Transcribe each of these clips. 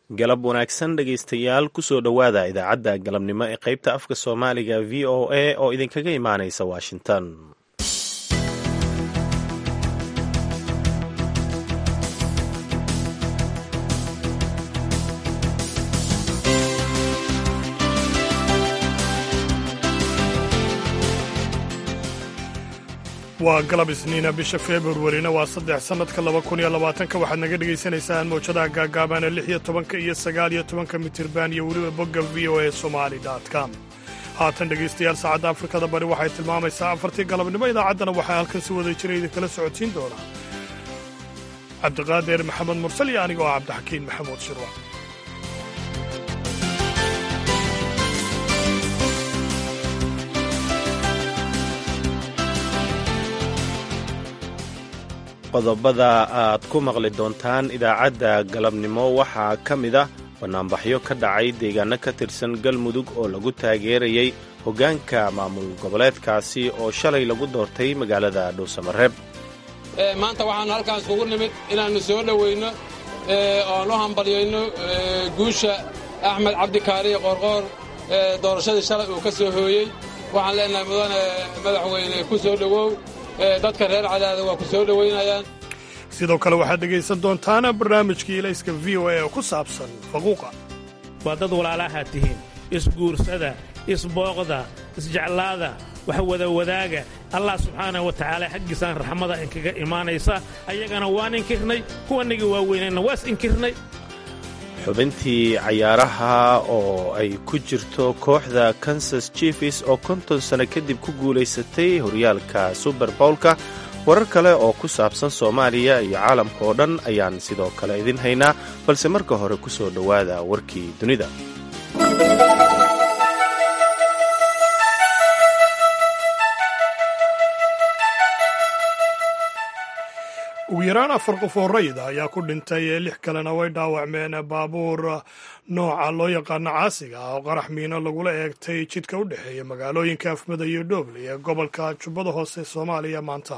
galab wanaagsan dhegaystayaal kusoo dhowaada idaacadda galabnimo ee qaybta afka soomaaliga v o a oo idinkaga imaanaysa washington waa galab isniina bisha februarina waa saddex sannadka laba kun iyo labaatanka waxaad naga dhagaysanaysaan mawjadaha gaagaabaana lix iyo tobanka iyo sagaal iyo tobanka mitirban iyo weliba bogga v o a somali com haatan dhegaystayaal saacadda afrikada bari waxay tilmaamaysaa afartii galabnimo idaacaddana waxaa halkan si wada jira idinkala socodsiin doonaa cabdiqaadir maxamed mursal iyo anigoo ah cabdixakiin maxamuud shirwa qodobada aad ku maqli doontaan idaacadda galabnimo waxaa ka mid ah bannaanbaxyo ka dhacay deegaano ka tirsan galmudug oo lagu taageerayay hoggaanka maamul goboleedkaasi oo shalay lagu doortay magaalada dhuusamareeb maanta waxaannu halkaan iskugu nimid inaannu soo dhowayno oaan u hambalyayno guusha axmed cabdikaariye qoorqoor doorashadii shalay uu ka soo hooyey waxaan leenahay mudane madaxweyne ku soo dhowow dadka reer cadaada waa ku soo dhowaynayaan sidoo kale waxaad dhegaysan doontaana barnaamijkii ilayska v o a oo ku saabsan faquuqa waa dad walaalahaa tihiin isguursada isbooqda isjeclaada wax wada wadaaga allah subxaanah wa tacaala xaggiisaan raxmada inkaga imaanaysa ayagana waan inkirnay kuwanagii waaweynayna waas inkirnay xubintii cayaaraha oo ay ku jirto kooxda kansas jefis oo konton sano kadib ku guulaysatay horyaalka suber bowlka warar kale oo ku saabsan soomaaliya iyo caalamka oo dhan ayaan sidoo kale idin haynaa balse marka hore ku soo dhowaada warkii dunida ugu yaraan afar qof oo rayid ah ayaa ku dhintay lix kalena way dhaawacmeen baabuur nooca loo yaqaano caasiga ah oo qarax miino lagula eegtay jidka u dhexeeya magaalooyinka afmada iyo dhoble ee gobolka jubbada hoose soomaaliya maanta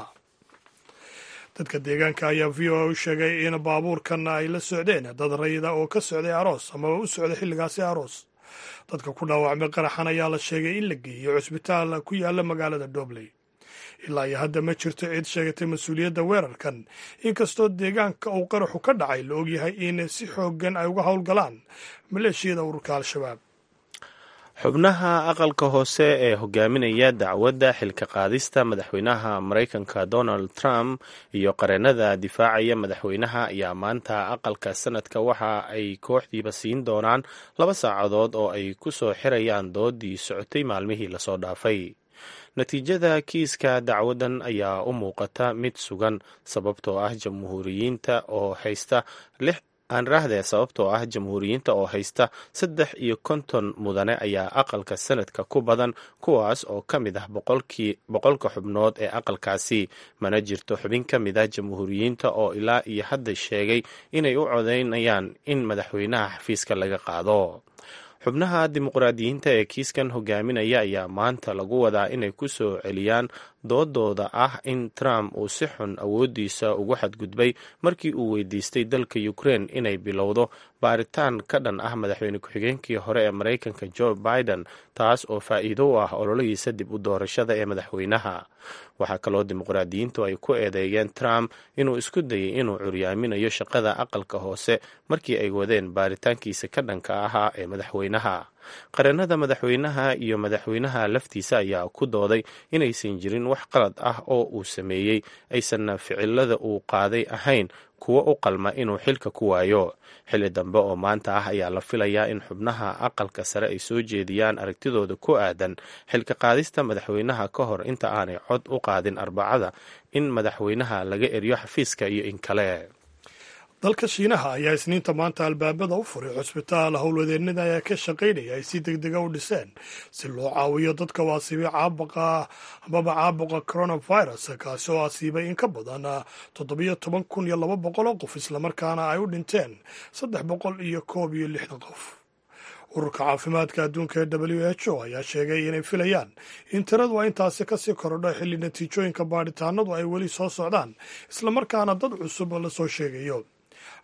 dadka deegaanka ayaa v o a u sheegay in baabuurkan ay la socdeen dad rayida oo ka socday aroos amaba u socday xilligaasi aroos dadka ku dhaawacmay qaraxan ayaa la sheegay in la geeyo cusbitaal ku yaala magaalada dhobley ilaa iyo hadda ma jirto cid sheegatay mas-uuliyadda weerarkan inkastoo deegaanka uu qaraxu ka dhacay la ogyahay in si xooggan ay uga howlgalaan maleeshiyada ururka al-shabaab xubnaha aqalka hoose ee hogaaminaya dacwadda xilka qaadista madaxweynaha maraykanka donald trump iyo qareennada difaacaya madaxweynaha ayaa maanta aqalka sanadka waxa ay kooxdiiba siin doonaan laba saacadood oo ay ku soo xirayaan doodii socotay maalmihii lasoo dhaafay natiijada kiiska dacwadan ayaa u muuqata mid sugan sababtoo ah jamhuuriyiinta oo haysta lix aanraahdee sababtoo ah jamhuuriyiinta oo haysta saddex iyo konton mudane ayaa aqalka sanadka ku badan kuwaas oo ka mid ah boqolka xubnood ee aqalkaasi mana jirto xubin ka mid ah jamhuuriyiinta oo ilaa iyo hadda sheegay inay u codaynayaan in madaxweynaha xafiiska laga qaado xubnaha dimuqraadiyiinta ee kiiskan hogaaminaya ayaa maanta lagu wadaa inay ku soo celiyaan doodooda ah in trump uu si xun awooddiisa ugu xadgudbay markii uu weydiistay dalka ukraine inay bilowdo baaritaan ka dhan ah madaxweyne ku-xigeenkii hore ee maraykanka joe biden taas oo faa'iido u ah ololihiisa dib u doorashada ee madaxweynaha waxaa kaloo dimuqraadiyiintu ay ku eedeeyeen trump inuu isku dayay inuu curyaaminayo shaqada aqalka hoose markii ay wadeen baaritaankiisa ka dhanka ahaa ee madaxweynaha qareennada madaxweynaha iyo madaxweynaha laftiisa ayaa ku dooday inaysan jirin wax qalad ah oo uu sameeyey aysanna ficilada uu qaaday ahayn kuwo u qalma inuu xilka ku waayo xilli dambe oo maanta ah ayaa la filayaa in xubnaha aqalka sare ay soo jeediyaan aragtidooda ku aadan xilka qaadista madaxweynaha ka hor inta aanay cod u qaadin arbacada in madaxweynaha laga eriyo xafiiska iyo in kale dalka shiinaha ayaa isniinta maanta albaabada u furay cusbitaal howlwadeennada ayaa ka shaqaynaya ay si deg dega u dhiseen si loo caawiyo dadka u asiibay caabuqa amaba caabuqa coronavirus kaasi oo asiibay in ka badan toddobiyo toban kun iyo laba boqol oo qof islamarkaana ay u dhinteen saddex boqol iyo koob iyo lixdan qof ururka caafimaadka adduunka ee w h o ayaa sheegay inay filayaan in tiradu ay intaasi kasii korodho xilli natiijooyinka baadhitaanadu ay weli soo socdaan islamarkaana dad cusub la soo sheegayo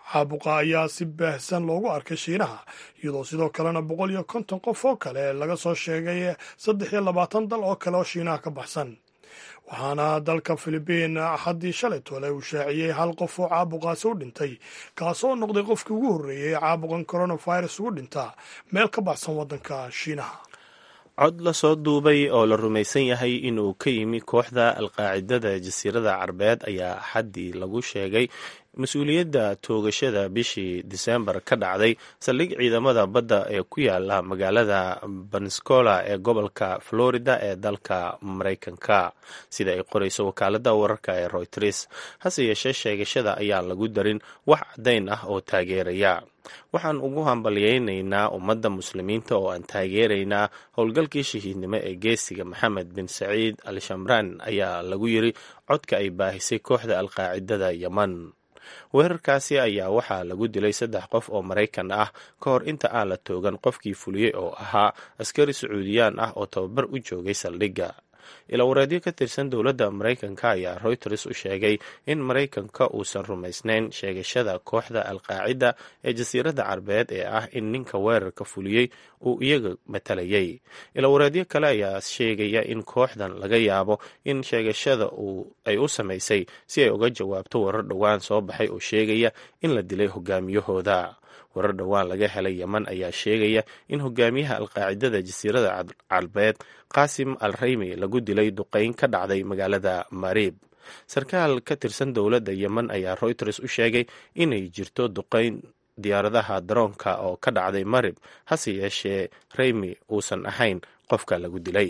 caabuqa ayaa si baahsan loogu arkay shiinaha iyadoo sidoo kalena boqol iyo konton qof oo kale laga soo sheegay saddex iyo labaatan dal oo kale oo shiinaha ka baxsan waxaana dalka filibiin axaddii shalay tole uu shaaciyey hal qof oo caabuqaasi u dhintay kaasoo noqday qofkii ugu horreeyey caabuqan coronavirus ugu dhintaa meel ka baxsan waddanka shiinaha cod la soo duubay oo la rumaysan yahay inuu ka yimi kooxda alqaacidada jasiirada carbeed ayaa axaddii lagu sheegay mas-uuliyadda toogashada bishii disembar ka dhacday saldhig ciidamada badda ee ku yaala magaalada banscola ee gobolka florida ee dalka maraykanka sida ay qorayso wakaalada wararka ee royters hase yeeshee sheegashada ayaan lagu darin wax caddayn ah oo taageeraya waxaan ugu hambalyaynaynaa ummadda muslimiinta oo aan taageeraynaa howlgalkii shahiidnimo ee geesiga maxamed bin saciid al shamraan ayaa lagu yiri codka ay baahisay kooxda alqaacidada yeman weerarkaasi ayaa waxaa lagu dilay saddex qof oo maraykan ah ka hor inta aan la toogan qofkii fuliyey oo ahaa askari sacuudiyaan ah oo tababar u joogay saldhigga ilawareedyo ka tirsan dowladda maraykanka ayaa reuters u sheegay in maraykanka uusan rumaysnayn sheegashada kooxda alqaacida ee jasiiradda carbeed ee ah in ninka weerarka fuliyey uu iyaga matalayay ilawareedyo kale ayaa sheegaya in kooxdan laga yaabo in sheegashada ay u samaysay si ay uga jawaabto warar dhowaan soo baxay oo sheegaya in la dilay hogaamiyahooda warar dhowaan laga helay yeman ayaa sheegaya in hogaamiyaha alqaacidada jasiirada carbeed qaasim al raymi lagu dilay duqeyn ka dhacday magaalada mariib sarkaal ka tirsan dowladda yemen ayaa reuters u sheegay inay jirto duqeyn diyaaradaha daroonka oo ka dhacday marib hase yeeshee raymi uusan ahayn qofka lagu dilay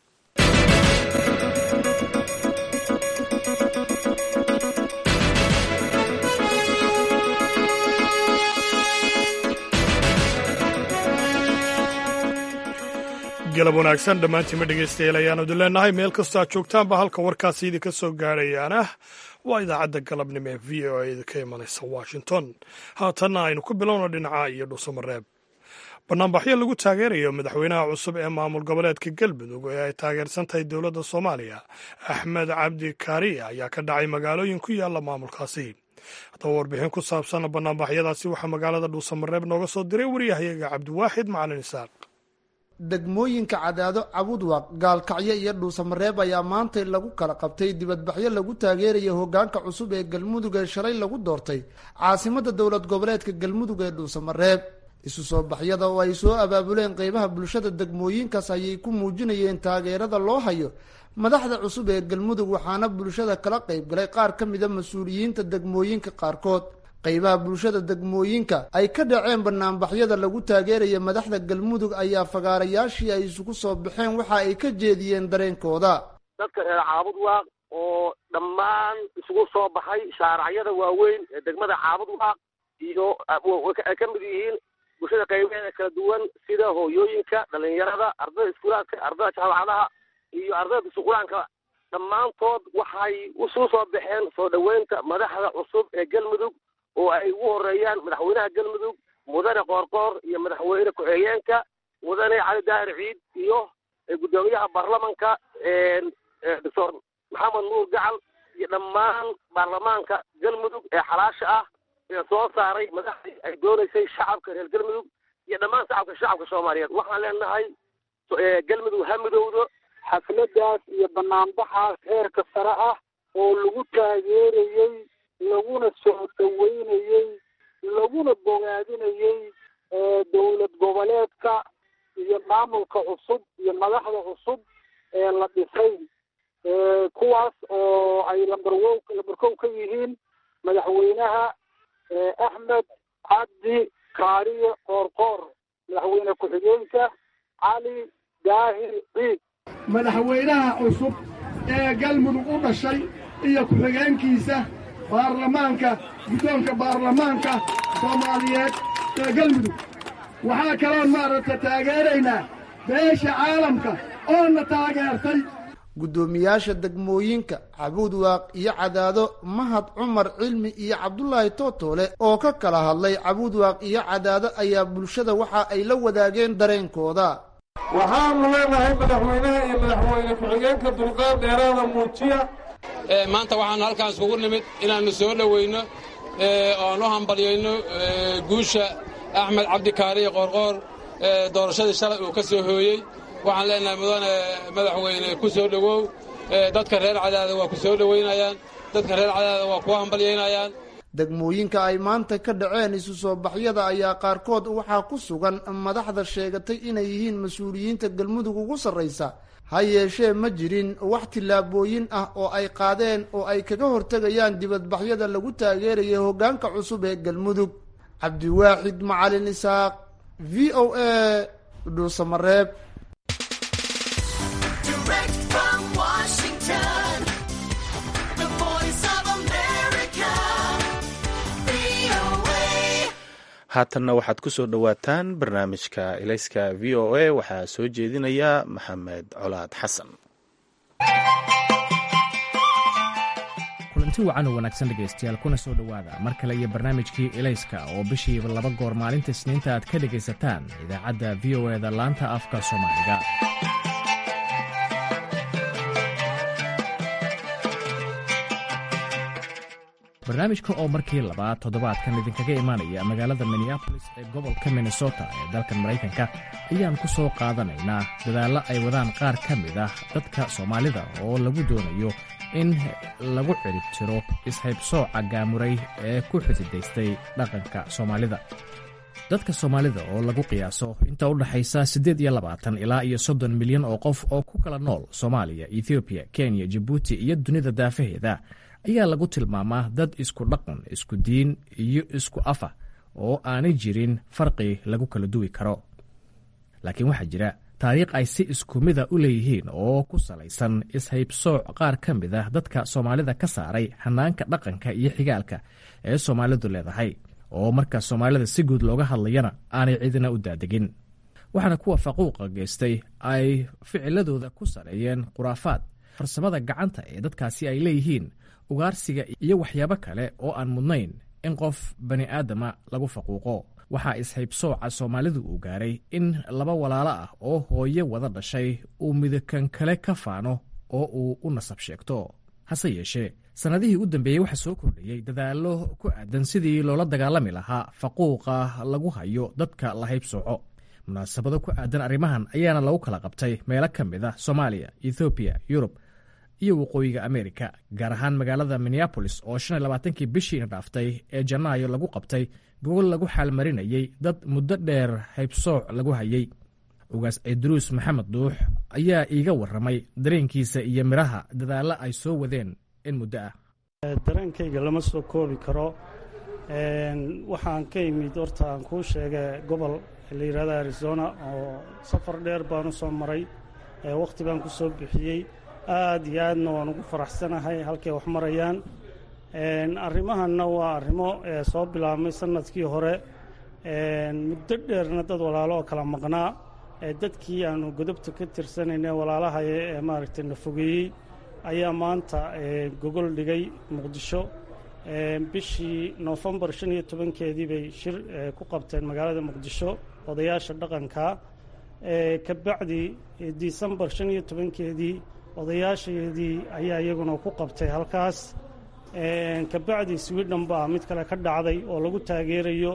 galab wanaagsan dhammaantiinma dhegaystayaal ayaanu idin leenahay meel kastoo aad joogtaanba halka warkaasi idinka soo gaadhayaana waa idaacadda galabnimo ee v o a idinka imanaysa washington haatanna aynu ku bilowno dhinaca iyo dhuusamareeb banaanbaxyo lagu taageerayo madaxweynaha cusub ee maamul goboleedka galmudug ee ay taageersan tahay dowladda soomaaliya axmed cabdi kaariye ayaa ka dhacay magaalooyin ku yaalla maamulkaasi haddaba warbixin ku saabsan banaanbaxyadaasi waxaa magaalada dhuusamareeb nooga soo diray waryahayaga cabdiwaaxid macalin isaaq degmooyinka cadaado cabudwaq gaalkacyo iyo dhuusamareeb ayaa maantay lagu kala qabtay dibadbaxyo lagu taageeraya hogaanka cusub ee galmudug ee shalay lagu doortay caasimada dowlad goboleedka galmudug ee dhuusamareeb isu soo baxyada oo ay soo abaabuleen qeybaha bulshada degmooyinkaas ayay ku muujinayeen taageerada loo hayo madaxda cusub ee galmudug waxaana bulshada kala qeybgalay qaar ka mida mas-uuliyiinta degmooyinka qaarkood qeybaha bulshada degmooyinka ay ka dhaceen banaanbaxyada lagu taageeraya madaxda galmudug ayaa fagaarayaashii ay isugu soo baxeen waxa ay ka jeediyeen dareenkooda dadka reer caabud waaq oo dhammaan isugu soo baxay shaaracyada waaweyn ee degmada caabud waaq iyo ay ka mid yihiin bulshada qaybaheeda kala duwan sida hooyooyinka dhalinyarada ardada iskuulaadka ardada jaamacadaha iyo ardada dusuquraanka dhammaantood waxay isugu soo baxeen soo dhoweynta madaxda cusub ee galmudug oo ay ugu horeeyaan madaxweynaha galmudug mudane qoorqoor iyo madaxweyne ku-xigeenka mudane cali daahir ciid iyo guddoomiyaha baarlamanka doctor maxamed nuur gacal iyo dhammaan baarlamaanka galmudug ee xalaasha ah ee soo saaray madaxdii ay doonaysay shacabka reer galmudug iyo dhammaan shacabka shacabka soomaaliyeed waxaan leenahay galmudug ha midowdo xafladaas iyo banaanbaxaas heerka sare ah oo lagu taageerayey laguna soo dhaweynayey laguna bogaadinayey dowlad goboleedka iyo maamulka cusub iyo madaxda cusub ee la dhisay kuwaas oo ay lambarwow lambarkow ka yihiin madaxweynaha axmed cabdi kaariye qoorqoor madaxweyne ku-xigeenka cali daahir ciid madaxweynaha cusub ee galmudug u dhashay iyo ku-xigeenkiisa baarlamaanka guddoonka baarlamaanka soomaaliyeed ee galmudug waxaa kaloon maaragta taageeraynaa beesha caalamka oona taageertay guddoomiyaasha degmooyinka cabuudwaaq iyo cadaado mahad cumar cilmi iyo cabdulaahi tootoole oo ka kala hadlay cabuudwaaq iyo cadaado ayaa bulshada waxa ay la wadaageen dareenkooda waxaanu leenahay madaxweynaha iyo madaxweyne ku-xigeenka dulqaad dheeraada muujiya maanta waxaanu halkaan iskugu nimid inaannu soo dhoweyno oan u hambalyayno guusha axmed cabdikaariye qoorqoor doorashadii shalay uu ka soo hooyey waxaan leenahay mudane madaxweyne ku soo dhowow dadka reer cadaada waa ku soo dhowaynayaan dadka reer cadaada waa kuwa hambalyaynayaan degmooyinka ay maanta ka dhaceen isu soo baxyada ayaa qaarkood waxaa ku sugan madaxda sheegatay inay yihiin mas-uuliyiinta galmudug ugu sarraysa ha yeeshee ma jirin wax tillaabooyin ah oo ay qaadeen oo ay kaga hortegayaan dibadbaxyada lagu taageeraya hoggaanka cusub ee galmudug cabdiwaaxid macalin isaaq v o a dhuusamareeb haatanna waxaad ku soo dhowaataan barnaamijka ilayska v o a waxaa soo jeedinaya maxamed colaad xasan kulanti wacan oo wanaagsan dhegaystayaal kuna soo dhowaada mar kale iyo barnaamijkii ilayska oo bishiiba laba goor maalinta isniinta aad ka dhegaysataan idaacadda v o e da laanta afka soomaaliga barnaamijka oo markii labaad toddobaadkan idinkaga imaanaya magaalada minneabolis ee gobolka minnesota ee dalkan maraykanka ayaan ku soo qaadanaynaa dadaallo ay wadaan qaar ka mid ah dadka soomaalida oo lagu doonayo in lagu cirib tiro ishaybsooca gaamuray ee ku xudidaystay dhaqanka soomaalida dadka soomaalida oo lagu qiyaaso inta u dhaxaysa siddeed iyo labaatan ilaa iyo soddon milyan oo qof oo ku kala nool soomaaliya ethoobiya kenya jabuuti iyo dunida daafaheeda ayaa lagu tilmaamaa dad isku dhaqan isku diin iyo isku afa oo aanay jirin farqi lagu kala duwi karo laakiin waxaa jira taariikh ay si isku mida u leeyihiin oo ku salaysan ishaybsooc qaar ka mid ah dadka soomaalida ka saaray hanaanka dhaqanka iyo xigaalka ee soomaalidu leedahay oo marka soomaalida si guud looga hadlayana aanay cidina u daadegin waxaana kuwa faquuqa geystay ay ficiladooda ku saleeyeen khuraafaad farsamada gacanta ee dadkaasi ay leeyihiin ugaarsiga iyo waxyaabo kale oo aan mudnayn in qof bani aadama lagu faquuqo waxaa ishaybsooca soomaalidu uu gaaray in laba walaalo ah oo hooye wada dhashay uu midakan kale ka faano oo uu u nasab sheegto hase yeeshee sannadihii u dambeeyey waxaa soo kordhayey dadaallo ku aadan sidii loola dagaalami lahaa faquuqa lagu hayo dadka la haybsooco munaasabado ku aadan arrimahan ayaana lagu kala qabtay meelo ka mid ah soomaaliya ethoobiya yurub iyo waqooyiga amerika gaar ahaan magaalada minneabolis oo shan iyo labaatankii bishiina dhaaftay ee janaayo lagu qabtay gogol lagu xaalmarinayey dad muddo dheer haybsooc lagu hayey ugaas ciidruus maxamed duux ayaa iiga warramay dareenkiisa iyo midhaha dadaallo ay soo wadeen in muddo ah dareenkayga lama soo koobi karo waxaan ka imid horta aan kuu sheega gobol la yidhahda arizona oo safar dheer baan u soo maray wakhti baan ku soo bixiyey aad iyo aadna waan ugu faraxsanahay halkay wax marayaan arrimahanna waa arrimo soo bilaabmay sannadkii hore muddo dheerna dad walaalo oo kala maqnaa dadkii aanu godobta ka tirsanayne walaalahaya ee maaragtay na fogeeyey ayaa maanta gogol dhigay muqdisho bishii noofembar shan iyo tobankeedii bay shir ku qabteen magaalada muqdisho odayaasha dhaqanka ka bacdi disembar shan iyo tobankeedii odayaasheedii ayaa iyaguna ku qabtay halkaas kabacdi swidhen baa mid kale ka dhacday oo lagu taageerayo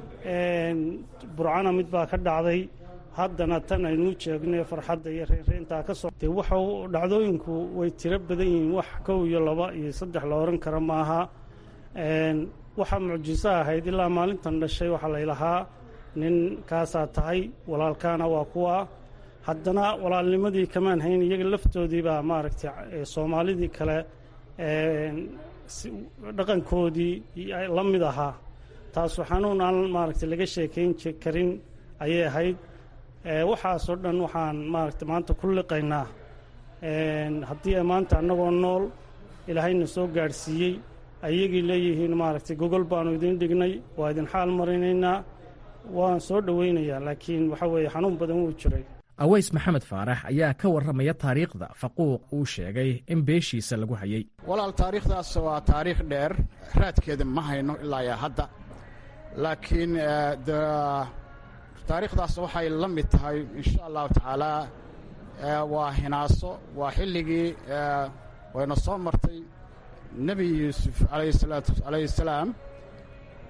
burcana mid baa ka dhacday haddana tan aynuu jeegno farxadda iyo reynreyntaa ka soo de waxa dhacdooyinku way tiro badan yihiin wax kow iyo laba iyo saddex la oran kara maaha waxaa mucjiso ahayd ilaa maalintan dhashay waxaa laylahaa nin kaasaa tahay walaalkaana waa kuwa haddana walaalnimadii kamaan hayn iyaga laftoodii baa maaragtay soomaalidii kale dhaqankoodii la mid ahaa taasu xanuun aan maaragtay laga sheekayn karin ayay ahayd waxaasoo dhan waxaan maaragtay maanta ku liqaynaa haddii ay maanta annagoo nool ilaahayna soo gaadhsiiyey ayagii leeyihiin maaragtay gogol baanu idin dhignay waa idin xaal marinaynaa waan soo dhowaynayaa laakiin waxa weeye xanuun badan wuu jiray aweys maxamed faarax ayaa ka warramaya taariikhda faquuq uu sheegay in beeshiisa lagu hayey walaal taariikhdaas waa taariikh dheer raadkeeda ma hayno ilaa yaa hadda laakiin taariikhdaas waxay la mid tahay insha allahu tacaalaa waa hinaaso waa xilligii wayna soo martay nebi yuusuf calayhi salaam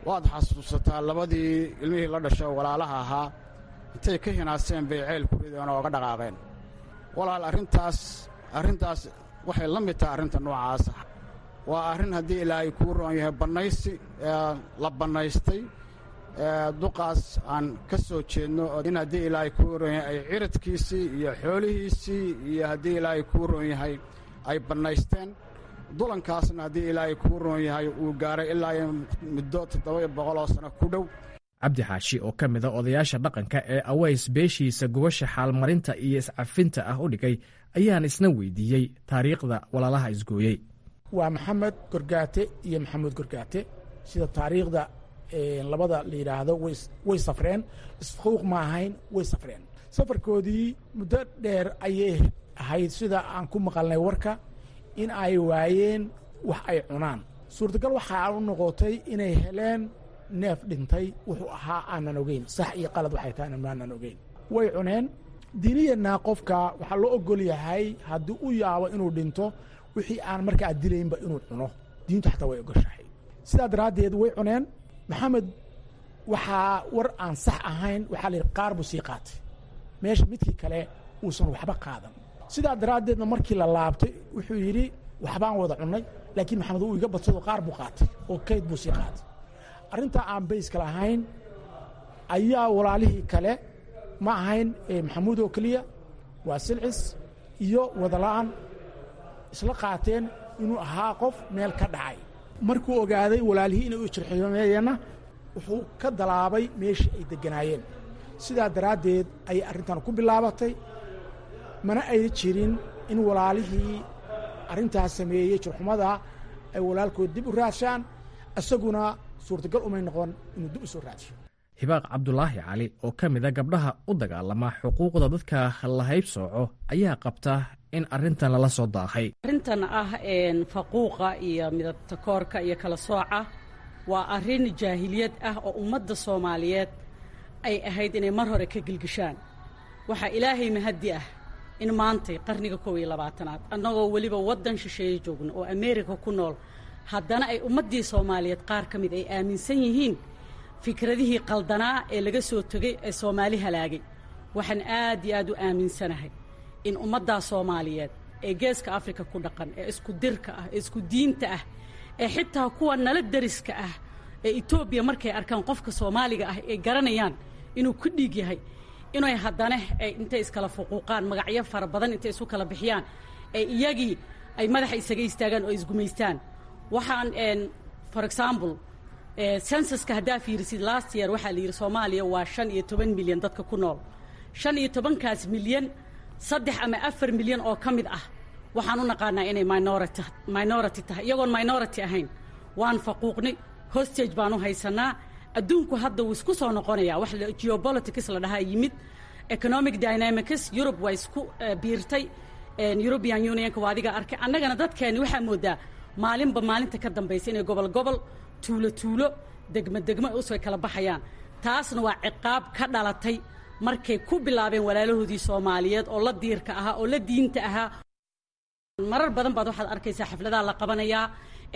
waad xasuusataa labadii ilmihii la dhashay oo walaalaha ahaa intay ka hinaaseen bay ceyl ku rideen oo oga dhaqaaqeen walaal arrintaas arrintaas waxay la mid tahay arrinta noocaasa waa arrin haddii ilaahay kuu roon yahay bannaysi la bannaystay duqaas aan ka soo jeedno in haddii ilaahay kuu roon yahay ay ciradkiisii iyo xoolihiisii iyo haddii ilaahay kuu roon yahay ay bannaysteen dulankaasna haddii ilaahay kuu roon yahay uu gaaray ilaa muddo toddoba boqoloo sano ku dhow cabdi xaashi oo ka mida odayaasha dhaqanka ee aways beeshiisa gubasha xaalmarinta iyo iscafinta ah u dhigay ayaan isna weydiiyey taariikhda walaalaha isgooyey waa maxamed gorgaate iyo maxamuud gorgaate sida taariikhda labada la yidhaahdo way safreen isfuuq ma ahayn way safreen safarkoodii muddo dheer ayay ahayd sida aan ku maqalnay warka in ay waayeen wax ay cunaan suurtagal waxaa u noqotay inay heleen neef dhintay wuxuu ahaa aanan ogeyn sax iyo qalad waxay tahay maanan ogeyn way cuneen diiniyana qofka waxaa loo ogol yahay haddii u yaabo inuu dhinto wixii aan markaa dilaynba inuu cuno diintu xataa way ogoshahay sidaa daraaddeed way cuneen maxamed waxaa war aan sax ahayn waxaa la yidhi qaar buu sii qaatay meesha midkii kale uusan waxba qaadan sidaa daraaddeedna markii la laabtay wuxuu yidhi waxbaan wada cunnay laakiin maxamed uu iga badsado qaar buu qaatay oo kayd buu sii qaatay arrintaa aan bayska lahayn ayaa walaalihii kale ma ahayn maxamuud oo keliya waa silcis iyo wadala'an isla qaateen inuu ahaa qof meel ka dhacay markuu ogaaday walaalihii inay u jirxiyomeeyeenna wuxuu ka dalaabay meeshii ay degganaayeen sidaa daraaddeed ayay arrintan ku bilaabatay mana ay jirin in walaalihii arrintaas sameeyey jirxumada ay walaalkood dib u raadshaan isaguna suurtagal umay noqon inuu dib u soo raadsho hibaaq cabdulaahi cali oo ka mida gabdhaha u dagaalama xuquuqda dadka la haybsooco ayaa qabta in arrintan lala soo daahay arrintan ah faquuqa iyo midabta koorka iyo kala sooca waa arrin jaahiliyad ah oo ummadda soomaaliyeed ay ahayd inay mar hore ka gelgishaan waxaa ilaahay mahaddi ah in maantay qarniga kow iyo labaatanaad annagoo weliba waddan shisheeye joogno oo ameerika ku nool haddana ay ummaddii soomaaliyeed qaar ka mid ay aaminsan yihiin fikradihii qaldanaa ee laga soo tegey ee soomaali halaagay waxaan aad iyo aad u aaminsanahay in ummaddaa soomaaliyeed ee geeska afrika ku dhaqan ee isku dirka ah ee isku diinta ah ee xitaa kuwa nala dariska ah ee etoobiya markay arkaan qofka soomaaliga ah ay garanayaan inuu ku dhiig yahay inay haddana ay intay iskala fuquuqaan magacyo fara badan intay isu kala bixiyaan ee iyagii ay madaxa isaga istaagaan oo isgumaystaan waxaan for example sensuska haddaa fiirisid last year waxaa la yidhi soomaaliya waa shan iyo toban milyan dadka ku nool shan iyo tobankaas milyan saddex ama afar milyan oo ka mid ah waxaan u naqaanaa inay minority minority tahay iyagoon minority ahayn waan faquuqnay hostage baan u haysanaa adduunku hadda wuu isku soo noqonayaa wax geopolitics la dhahaa yimid economic dynamics Europe waa isku biirtay European Unionka waa adiga arkay annagana dadkeeni waxaa moodaa maalinba maalinta ka dambaysa inay gobol gobol tuulo tuulo degmo degmo usoo kala baxayaan taasna waa ciqaab ka dhalatay markay ku bilaabeen walaalahoodii Soomaaliyeed oo la diirka ahaa oo la diinta ahaa marar badan baad waxaad arkaysaa xafladaha la qabanayaa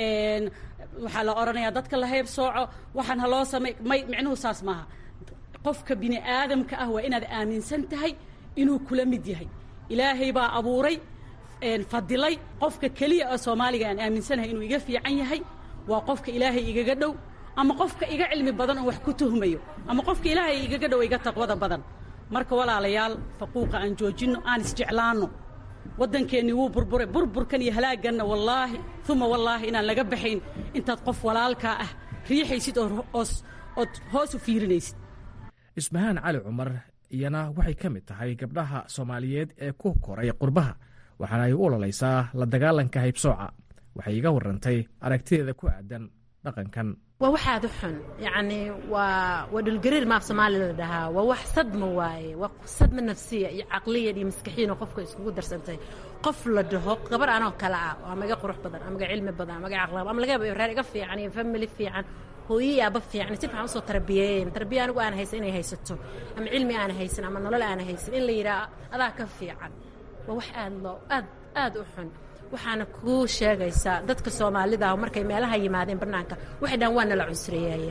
waxaa la odhanayaa dadka la hayb sooco waxaan haloo samay may micnuhu saas maaha qofka bini aadamka ah waa inaad aaminsan tahay inuu kula mid yahay ilaahay baa abuuray fadilay qofka keliya oo soomaaliga aan aaminsanahay inuu iga fiican yahay waa qofka ilaahay igaga dhow ama qofka iga cilmi badan oo wax ku tuhmayo ama qofka ilaahay igaga dhow iga taqwada badan marka walaalayaal faquuqa aan joojinno aan isjeclaanno waddankeennii wuu burburay burburkan iyo halaagganna wallaahi uma wallaahi inaan laga baxayn intaad qof walaalkaa ah riixaysid ood hoos u fiirinaysid ismahaan cali cumar iyana waxay ka mid tahay gabdhaha soomaaliyeed ee ku koray qurbaha waxaana ay u ololaysaa la dagaalanka haybsooca waxay iga warrantay aragtideeda ku aadan dhaqankan waa wax aad u xun yacni waa waa dhulgariir maaf soomaaliya la dhahaa waa wax sadma waaye waa sadma nafsiya iyo caqliyan iyo maskaxiyan oo qofka iskugu darsantay qof la dhaho gabar anoo kale ah oo ama iga qurux badan ama iga cilmi badan ama iga caqli ama laga yaabo reer iga fiican iyo family fiican hooyii aaba fiican si fiican usoo tarbiyeeyeen tarbiya anigu aan haysan inay haysato ama cilmi aan haysan ama nolol aan haysan in la yidhaha adaa ka fiican waa wax aad loo aad aad u xun waxaana kuu sheegaysaa dadka soomaalida ah markay meelaha yimaadeen bannaanka waxay dhahan waa nala cunsureeyayaa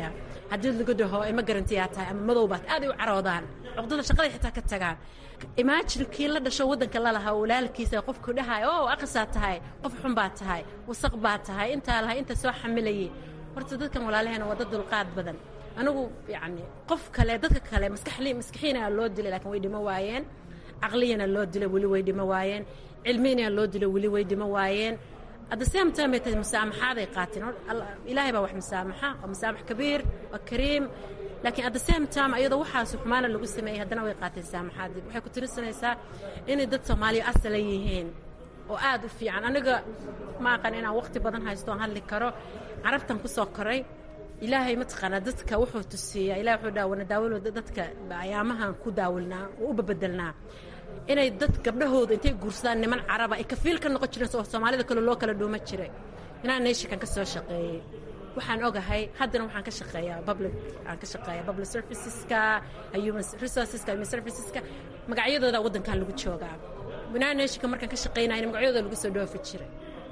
haddii lagu dhaho ima garantiyaa tahay ama madowbaad aaday u caroodaan cuqdada shaqaday xitaa ka tagaan imaajin kii la dhasho waddanka lalahaa walaalkiisa qofku dhahay oo aqasaa tahay qof xun baa tahay wasaq baa tahay intaa lahay inta soo xamilayay horta dadkan walaalaheena waa dad dulqaad badan anigu yacni qof kale dadka kale maskaxli maskaxiina loo dilay laakiin way dhimo waayeen caqliyana loo dilay weli way dhimo waayeen cilmiyana loo dilay weli way dhimo waayeen at the same time bay tahay musaamaxaaday qaateen ilaahay baa wax musaamaxa waa musaamax kabiir waa kariim laakiin at the same time ayadoo waxaas xumaana lagu sameeyey haddana way qaateen saamaxaadii waxay ku tirisanaysaa inay dad soomaaliya asala yihiin oo aad u fiican aniga ma aqan inaan waqti badan haysto oon hadli karo carabtan ku soo koray ilaahay mataqaanaa dadka wuxuu tusiiyaa ilahay wuxuu dhaha wana daawalo dadka ayaamahan ku daawilnaa oo u babedelnaa inay dad gabdhahooda intay guursadaan niman caraba ay kafiil ka noqon jireen oo soomaalida kale loo kala dhuuma jiray inaan neeshikan ka soo shaqeeyey waxaan ogahay haddana waxaan ka shaqeeyaa public aan ka shaqeeyaa public serviceska human resourceska human serviceska magacyadooda waddankan lagu joogaa inaan neeshika markaan ka shaqeynayna magacyadooda lagu soo dhoofi jiray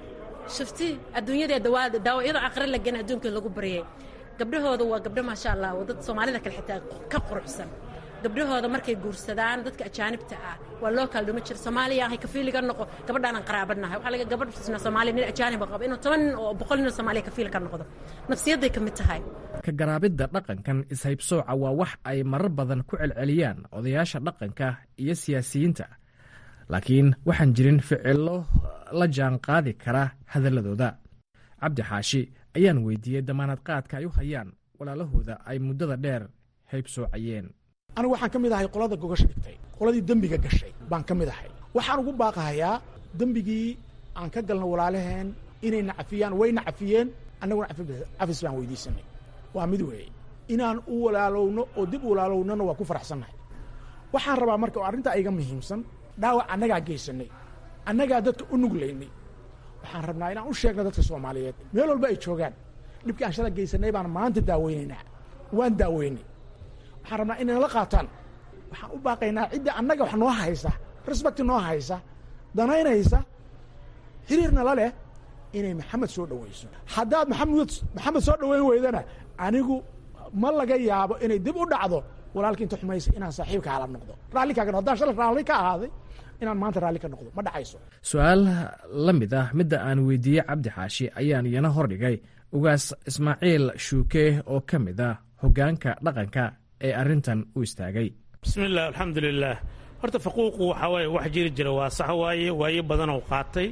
shafti adduunyada dawaada daawo iyadoo aqri la gana adduunka lagu baryay gabdhahooda waa gabdho maasha allah oo dad soomaalida kale xitaa ka quruxsan gabdhahooda markay guursadaan dadka ajaanibta ah waa loo kala dhuma jira soomaaliya ahay kafiiliga noqo gabadhaanan qaraabanahay waxaa laga gabadh soomaaliya nin ajaaniba qabo inuu toban nin oo boqol nin oo soomaaliya kafiil ka noqdo nafsiyadday ka mid tahay ka garaabidda dhaqankan ishaybsooca waa wax ay marar badan ku celceliyaan odayaasha dhaqanka iyo siyaasiyiinta laakiin waxaan jirin ficillo la jaan qaadi kara hadalladooda cabdi xaashi ayaan weydiiyey damaanad qaadka ay u hayaan walaalahooda ay muddada dheer haybsoocayeen anigu waxaan ka mid ahay qolada gogasha dhigtay qoladii dembiga gashay baan ka mid ahay waxaan ugu baaqahayaa dembigii aan ka galno walaalaheen inay nacafiyaan way nacafiyeen annaguna cafis baan weydiisanay waa mid weeye inaan u walaalowno oo dib u walaalownona waa ku faraxsannahay waxaan rabaa marka oo arrintaa iga muhiimsan dhaawac annagaa geysanay annagaa dadka u nuglaynay waxaan rabnaa inaan u sheegno dadka soomaaliyeed meel walba ay joogaan dhibkii aan shala geysanay baan maanta daaweynaynaa waan daaweynay waxaan rabnaa inay nala qaataan waxaan u baaqaynaa cidda annaga wax noo haysa respect noo haysa danaynaysa xiriirna la leh inay maxamed soo dhowayso haddaad maxamed maxamed soo dhoweyn weydana anigu ma laga yaabo inay dib u dhacdo walaalkii inta xumaysa inaan saaxiibka hala noqdo raalli kaaga haddaan shala raalli ka ahaaday inaan maanta raalli ka noqdo ma dhacayso su-aal la mid ah midda aan weydiiyey cabdi xaashi ayaan iyana hordhigay ugaas ismaaciil shuuke oo ka mid ah hoggaanka dhaqanka ee arrintan u istaagay bismillaah alxamdulilaah horta faquuqu waxaa waaye wax jiri jira waa sax waaye waayo badanoo qaatay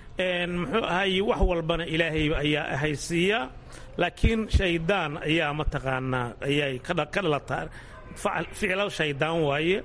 muxuu ahaye wax walbana ilaahay ayaa ahaysiiya laakiin shaydaan ayaa mataqaanaa ayay ka dhalataa ficlo shaydaan waaye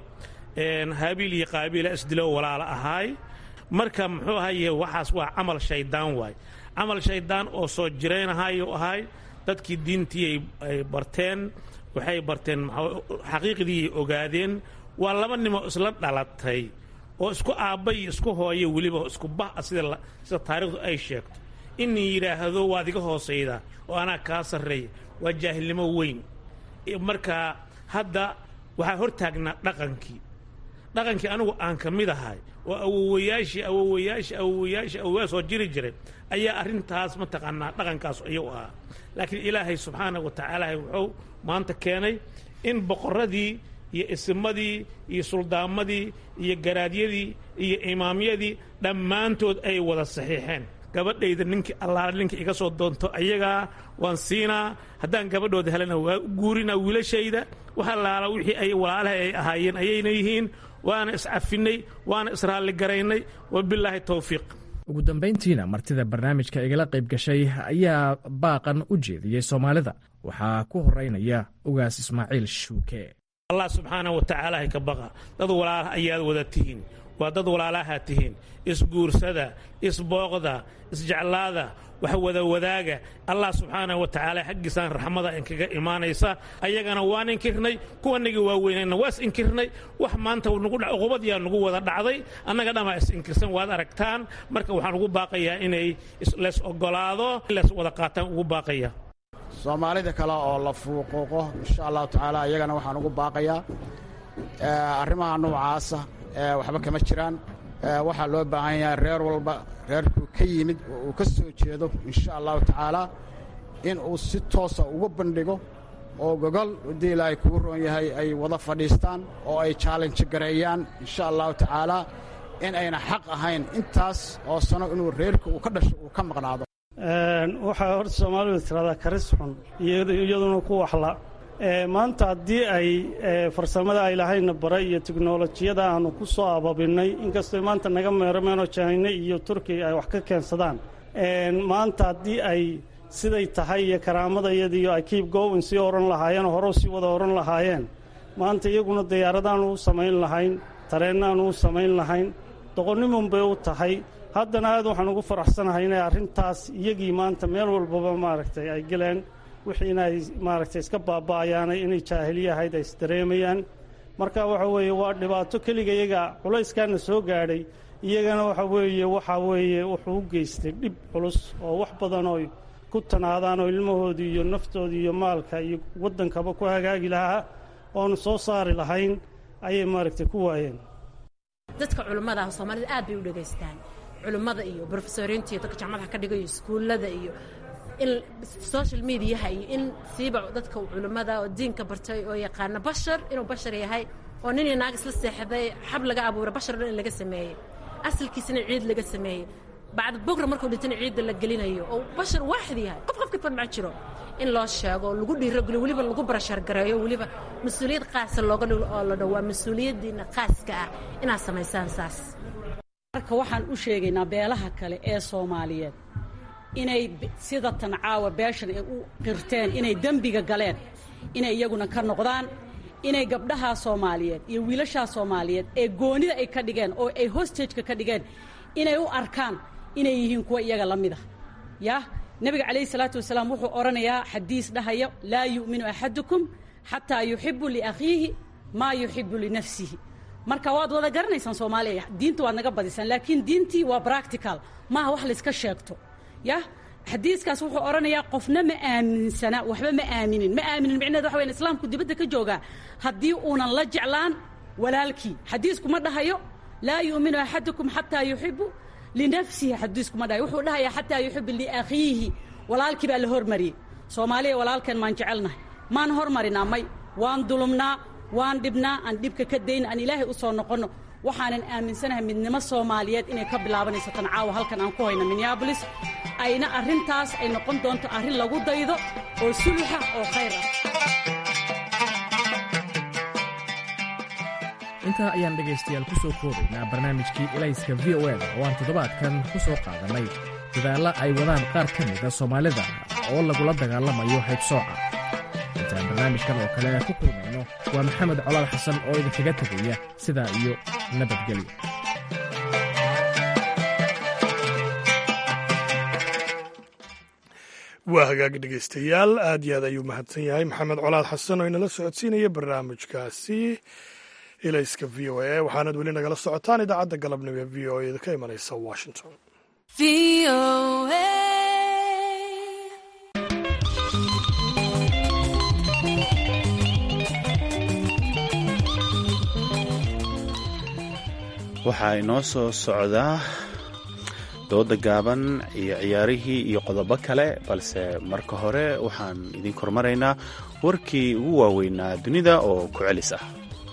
haabiil iyo qaabiila isdilo walaala ahaay marka muxuu ahaye waxaas waa camal shaydaan waaye camal shaydaan oo soo jiraynahayo ahay dadkii diintii ay barteen waxay barteen xaqiiqdiiay ogaadeen waa laba nimo isla dhalatay oo isku aabba iyo isku hooyo weliba isku bah sida sida taarikhdu ay sheegto inay yidhaahdo waad iga hoosayda oo anaa kaa sarreeya waa jaahilnimo weyn marka hadda waxaa hor taagnaa dhaqankii dhaqankii anigu aan ka mid ahay oo awowayaashii awowayaashii awowayaashii awowayaa soo jiri jiray ayaa arrintaas mataqaanaa dhaqankaas iyagu ahaa laakiin ilaahay subxaana wa tacaala wuxuu maanta keenay in boqorradii iyo isimadii iyo suldaamadii iyo garaadyadii iyo imaamyadii dhammaantood ay wada saxiixeen gabadhayda ninkii allaala ninka iga soo doonto ayagaa waan siinaa haddaan gabadhooda helana waa u guurinaa wiilashayda wax allaala wixii ay walaalaha ay ahaayeen ayayna yihiin waana iscafinay waana israalligaraynay wabilaahi towfiiq ugu dambayntiina martida barnaamijka igala qayb gashay ayaa baaqan u jeediyey soomaalida waxaa ku horeynaya ugaas ismaaciil shuuke allah subxaana wa tacaala hay ka baqa dad walaalaha ayaad wada tihiin waa dad walaalahaa tihiin isguursada isbooqda isjeclaada wax wada wadaaga allah subxaana wa tacaala xaggiisaan raxmada inkaga imaanaysa ayagana waan inkirnay kuwanagii waaweynayna waas inkirnay wax maanta uqubadyaa nagu wada dhacday annaga dhammaa is inkirsan waad aragtaan marka waxaan ugu baaqayaa inay lees ogolaado lees wada qaataan ugu baaqaya soomaalida kale oo la fuuquuqo insha allahu tacaala iyagana waxaan ugu baaqayaa arrimaha noocaasa waxba kama jiraan waxaa loo baahan yahay reer walba reerkuu ka yimid oo uu ka soo jeedo insha allahu tacaala in uu si toosa uga bandhigo oo gogol haddii ilaahay kugu roon yahay ay wada fadhiistaan oo ay chaalenji gareeyaan insha allahu tacaalaa in ayna xaq ahayn intaas oo sano inuu reerka uu ka dhasho uu ka maqnaado waxaa horta soomaalidu tiradaa karis xun iyaduna ku waxla maanta haddii ay farsamada ay lahayna baray iyo tiknolojiyada aanu ku soo ababinnay inkastoo maanta naga meerameenoo jahayne iyo turkiya ay wax ka keensadaan maanta haddii ay siday tahay iyo karaamadayadiiyo ay kiib gowin sii odhan lahaayeen oo hore sii wada odhan lahaayeen maanta iyaguna diyaaradaanu u samayn lahayn tareennaanu u samayn lahayn doqonnimun bay u tahay haddana aad waxaan ugu faraxsanahay inay arrintaas iyagii maanta meel walbaba maaragtay ay geleen wixiina ay maaragtay iska baaba'ayaanay inay jaahiliye ahayd ay isdareemayaan marka waxa weeye waa dhibaato keliga iyaga culayskaana soo gaadhay iyagana waxa weeye waxaa weeye wuxuu u geystay dhib culus oo wax badan oo ku tanaadaan oo ilmahoodii iyo naftoodii iyo maalka iyo waddankaba ku hagaagi lahaa oonu soo saari lahayn ayay maaragtay ku waayeen dadka culimmada ah soomaalida aad bay u dhegaystaan culimmada iyo brofesoriinta iyo dadka jaamadaha ka dhigayo iskuullada iyo in social mediaha iyo in siiba dadka culimmada oo diinka bartay oo yaqaana bashar inuu bashar yahay oo nin iyo naag isla seexday xab laga abuuray bashar dhan in laga sameeyey asalkiisana ciid laga sameeyey bacda bogra markuu dhintana ciidda la gelinayo oo bashar waaxid yahay qof qofka farmac jiro in loo sheego lagu dhiirogeliyo weliba lagu barashar gareeyo weliba mas-uuliyad qaasa looga dhigo oo la dhowaa mas-uuliyaddiina qaaska ah inaad samaysaan saas marka waxaan u sheegaynaa beelaha kale ee soomaaliyeed inay sida tan caawa beeshan ay u qirteen inay dembiga galeen inay iyaguna ka noqdaan inay gabdhahaa soomaaliyeed iyo wiilashaa soomaaliyeed ee goonida ay ka dhigeen oo ay hostageka ka dhigeen inay u arkaan inay yihiin kuwa iyaga la mid ah yah nebiga calayhi salaatu wasalaam wuxuu odhanayaa xadiis dhahaya laa yu'minu axadukum xataa yuxibu liakhiihi maa yuxibu linafsihi marka waad wada garanaysaan soomaaliya diinta waad naga badisaan laakiin diintii waa practical maaha wax layska sheegto yah xadiiskaas wuxuu odhanayaa qofna ma aaminsana waxba ma aaminin ma aaminin micneheed waxa weyan islaamku dibadda ka joogaa haddii uunan la jeclaan walaalkii xadiisku ma dhahayo laa yu'minu axadukum xataa yuxibu linafsihi xadiisku ma dhahayo wuxuu dhahayaa xataa yuxibu liakhiihi walaalkii baa la hormariyey soomaaliya walaalkeen maan jecelnahay maan hormarinaa may waan dulumnaa waan dhibnaa aan dhibka ka dayna aan ilaahay u soo noqonno waxaanan aaminsanahay midnimo soomaaliyeed inay ka bilaabanayso tan caawa halkan aan ku hayno minneabolis ayna arrintaas ay noqon doonto arrin lagu daydo oo suluxa oo khayr ah intaa ayaan dhegaystayaal ku soo koobaynaa barnaamijkii elayska v o eda oo aan toddobaadkan ku soo qaadannay dadaalla ay wadaan qaar ka mida soomaalida oo lagula dagaalamayo haybsooca intaan barnaamijkan oo kale ku kulmayno waa maxamed colaal xasan oo idinkaga tegaya sidaa iyo nabadgelyo waa hagaag dhegaystayaal aad iyo aad ayuu mahadsan yahay maxamed colaad xasan oo inala socodsiinaya barnaamijkaasi ilayska v o a waxaanad weli nagala socotaan idaacadda galabnimo ee v o a ka imanaysa washington waxaa inoo soo socdaa dooda gaaban iyo ciyaarihii iyo qodobo kale balse marka hore waxaan idin kormaraynaa warkii ugu waaweynaa dunida oo ku celis ah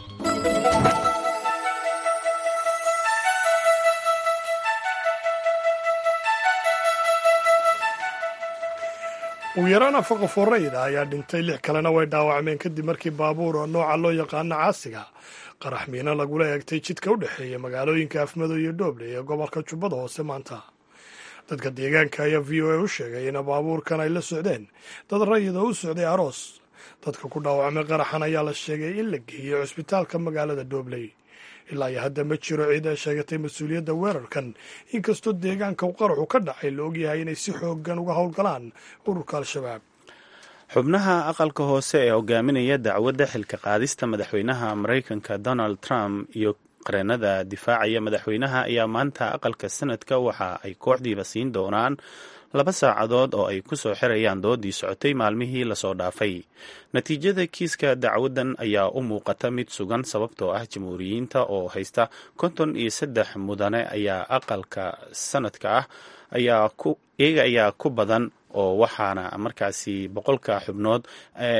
ugu yaraan afar qof oo rayida ayaa dhintay lix kalena way dhaawacmeen kadib markii baabuur oo nooca loo yaqaano caasiga qarax miino lagula eegtay jidka u dhexeeya magaalooyinka afmadow iyo dhooble ee gobolka jubbada hoose maanta dadka deegaanka ayaa v o a u sheegay in baabuurkan ay la socdeen dad rayid oo u socday aroos dadka ku dhaawacmay qaraxan ayaa la sheegay in la geeyey cusbitaalka magaalada dhoobley ilaa iyo hadda ma jiro cid ay sheegatay mas-uuliyadda weerarkan inkastoo deegaanka qaraxu ka dhacay la ogyahay inay si xoogan uga howlgalaan ururka al-shabaab xubnaha aqalka hoose ee hogaaminaya dacwadda xilka qaadista madaxweynaha maraykanka donald trump iyo qareenada difaacaya madaxweynaha ayaa maanta aqalka sanadka waxa ay kooxdiiba siin doonaan laba saacadood oo ay ku soo xirayaan doodii socotay maalmihii lasoo dhaafay natiijada kiiska dacwaddan ayaa u muuqata mid sugan sababtoo ah jamhuuriyiinta oo haysta konton iyo saddex mudane ayaa aqalka sanadka ah iyaga ayaa ku badan oo waxaana markaasi boqolka xubnood ee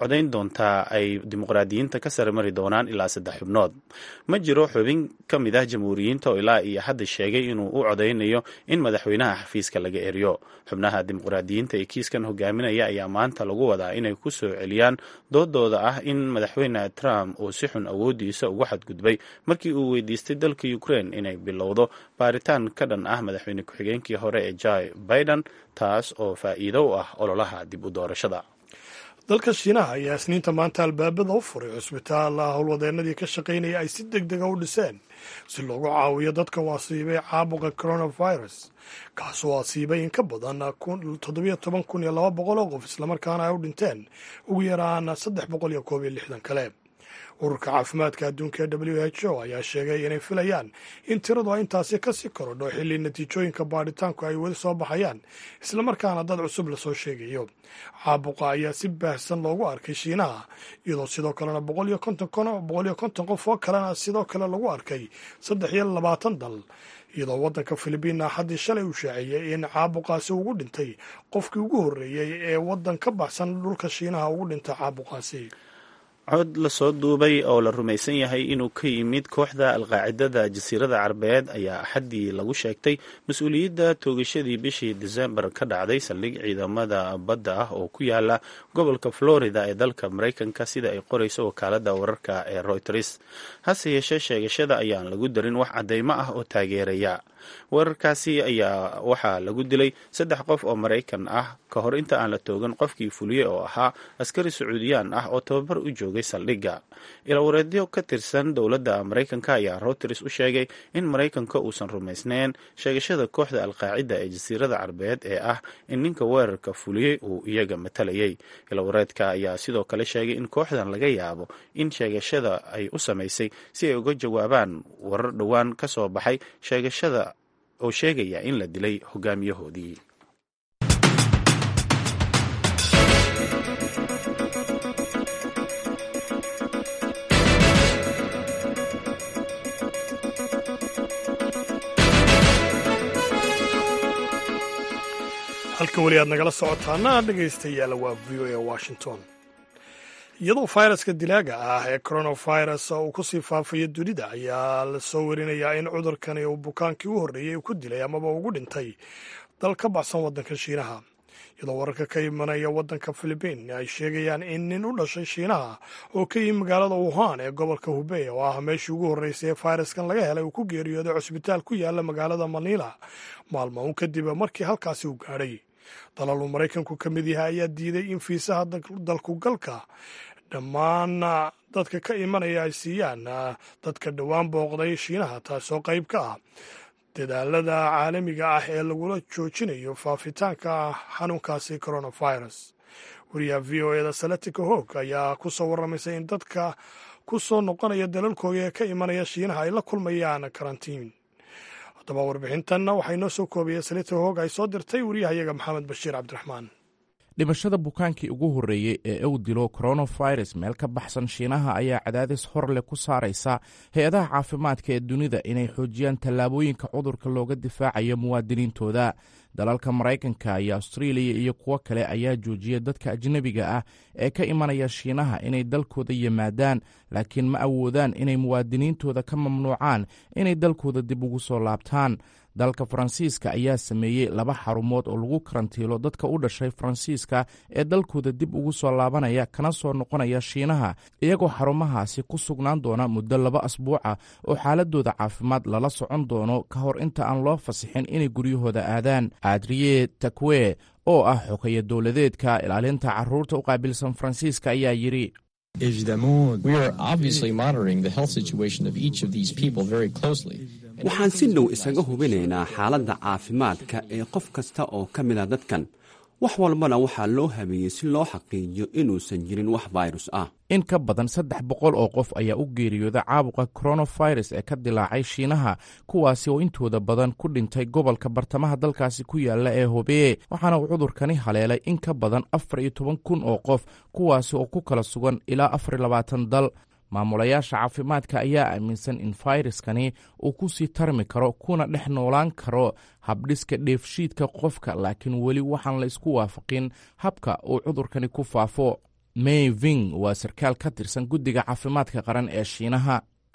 codayn doontaa ay dimuqraadiyiinta ka sare mari doonaan ilaa saddex xubnood ma jiro xubin ka mid ah jamhuuriyiinta oo ilaa iyo hadda sheegay inuu u codaynayo in madaxweynaha xafiiska laga eriyo xubnaha dimuqraadiyiinta ee kiiskan hogaaminaya ayaa maanta lagu wadaa inay ku soo celiyaan doodooda ah in madaxweyne trump uu si xun awoodiisa ugu xadgudbay markii uu weydiistay dalka ukraine inay bilowdo baaritaan ka dhan ah madaxweyne ku-xigeenkii hore ee joe biden taas oo faa'iido u ah ololaha dib u doorashada dalka shiinaha ayaa isniinta maanta albaabada u furay cusbitaal howlwadeenadii ka shaqaynaya ay si deg dega u dhiseen si loogu caawiyo dadka u asiibay caabuqa coronavirus kaasoo asiibay in ka badan toddobiyo toban kun iyo laba boqol oo qof islamarkaana ay u dhinteen ugu yaraan saddex boqol iyo koob iyo lixdan kale ururka caafimaadka adduunka ee w h o ayaa sheegay inay filayaan in tiradu ay intaasi kasii korodho xilli natiijooyinka baadhitaanku ay weli soo baxayaan islamarkaana dad cusub lasoo sheegayo caabuqa ayaa si baahsan loogu arkay shiinaha iyadoo sidoo kalena boqol iyo konton qof oo kalena sidoo kale lagu arkay saddex iyo labaatan dal iyadoo waddanka filibiin axaddii shalay uu shaaciyey in caabuqaasi ugu dhintay qofkii ugu horreeyey ee waddan ka baxsan dhulka shiinaha ugu dhintay caabuqaasi cod lasoo duubay oo la rumaysan yahay inuu ka yimid kooxda alqaacidada jasiirada carabeed ayaa axaddii lagu sheegtay mas-uuliyadda toogashadii bishii desembar ka dhacday saldhig ciidamada badda ah oo ku yaala gobolka florida ee dalka maraykanka sida ay qorayso wakaalada wararka ee reuters hase yeeshee sheegashada ayaan lagu darin wax caddeymo ah oo taageeraya weerarkaasi ayaa waxaa lagu dilay saddex qof oo maraykan ah ka hor inta aan la toogan qofkii fuliye oo ahaa askari sacuudiyaan ah oo tababar u joogay saldhigga ilawareedyo ka tirsan dowladda maraykanka ayaa reuters u sheegay in maraykanka uusan rumaysnayn sheegashada kooxda alqaacida ee jasiirada carbeed ee ah in ninka weerarka fuliyey uu iyaga matalayay ilawareedka ayaa sidoo kale sheegay in kooxdan laga yaabo in sheegashada ay u samaysay si ay uga jawaabaan warar dhowaan ka soo baxay sheegashada oo sheegaya in la dilay hogaamiyahoodii halka weli aad nagala socotaana dhegaystayaal waa v o a washington iyadoo fayraska dilaaga ah ee coronavirus uu kusii faafayo dunida ayaa la soo warinayaa in cudurkani uu bukaankii u horreeyey ku dilay amaba ugu dhintay dal ka baxsan waddanka shiinaha iyadoo wararka ka imanaya waddanka filibiin ay sheegayaan in nin u dhashay shiinaha oo ka yimi magaalada wuhan ee gobolka hubey oo ah meeshii ugu horreysay ee fayraskan laga helay uu ku geeriyooday cusbitaal ku yaala magaalada manila maalmo un kadib markii halkaasi uu gaadhay dalal uu maraykanku ka mid yahay ayaa diiday in fiisaha dalkugalka dhammaan dadka ka imanaya ay siiyaan dadka dhowaan booqday shiinaha taasoo qayb ka ah dadaalada caalamiga ah ee lagula joojinayo faafitaanka xanuunkaasi coronavirus wariyaha v o eda saletica hoog ayaa ku soo warramaysay in dadka ku soo noqonaya dalalkooda ee ka imanaya shiinaha ay la kulmayaan karantiin haddaba warbixintanna waxaa inoo soo koobaya salita hoog ay soo dirtay wariyahayaga maxamed bashiir cabdiraxmaan dhimashada bukaankii ugu horreeyey ee uu dilo coronavirus meel ka baxsan shiinaha ayaa cadaadis hor leh ku saaraysa hay-adaha caafimaadka ee dunida inay xoojiyaan tallaabooyinka cudurka looga difaacayo muwaadiniintooda dalalka maraykanka iyo austraeliya iyo kuwo kale ayaa joojiyay dadka ajnebiga ah ee ka imanaya shiinaha inay dalkooda yimaadaan laakiin ma awoodaan inay muwaadiniintooda ka mamnuucaan inay dalkooda dib ugu soo laabtaan dalka faransiiska ayaa sameeyey laba xarumood oo lagu karantiilo dadka u dhashay faransiiska ee dalkooda dib ugu soo laabanaya kana soo noqonaya shiinaha iyagoo xarumahaasi ku sugnaan doona muddo laba asbuuca oo xaaladooda caafimaad lala socon doono ka hor inta aan loo fasixin inay guryahooda aadaan adriye takwe oo ah xogaya dowladeedka ilaalinta caruurta u qaabilsan faransiiska ayaa yidhi waxaan si dhow isaga hubinaynaa xaaladda caafimaadka ee qof kasta oo ka mid a dadkan wax walbana waxaa loo habeeyey si loo xaqiijiyo inuusan jirin wax fayrus ah in ka badan saddex boqol oo qof ayaa u geeriyooda caabuqa coronavirus ee ka dilaacay shiinaha kuwaasi oo intooda badan ku dhintay gobolka bartamaha dalkaasi ku yaala ee hobeye waxaana uu cudurkani haleelay in ka badan afar iyo toban kun oo qof kuwaasi oo ku kala sugan ilaa afar iyo labaatan dal maamulayaasha caafimaadka ayaa aaminsan in fayraskani uu ku sii tarmi karo kuna dhex noolaan karo habdhiska dheefshiidka qofka laakiin weli waxaan la isku waafaqin habka uu cudurkani ku faafo may ving waa sarkaal ka tirsan guddiga caafimaadka qaran ee shiinaha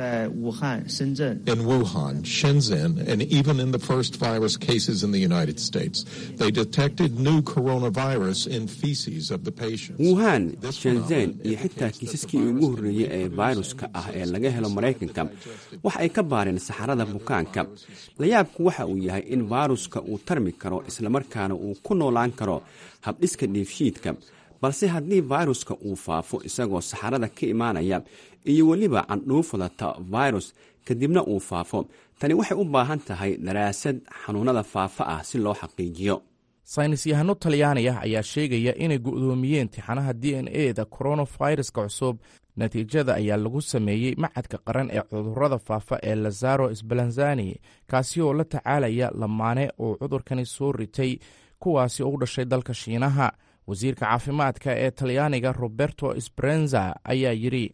In Wuhan, Shenzhen, and even in the first virus cases in the United States, they detected new coronavirus in feces of the patients. wuhan shenzhen iyo xitaa kiisaskii ugu horreeyey ee fayruska ah ee laga helo maraykanka waxa ay ka baareen saxarada bukaanka layaabku waxa uu yahay in fayruska uu tarmi karo islamarkaana uu ku noolaan karo habdhiska dheefshiidka balse haddii fayruska uu faafo isagoo saxarada ka imaanaya iyo weliba candhuufadata fayrus kadibna uu faafo tani waxay u baahan tahay daraasad xanuunada faafa ah si loo xaqiijiyo saynis yahano talyaani ah ayaa sheegaya inay gu'doomiyeen tixanaha d n e da koronaviruska cusub natiijada ayaa lagu sameeyey macadka qaran ee cudurrada faafa ee lazaro sbalanzani kaasi oo la tacaalaya lamaane uu cudurkani soo ritay kuwaasi oo u dhashay dalka shiinaha wasiirka caafimaadka ee talyaaniga roberto sbrenza ayaa yidhi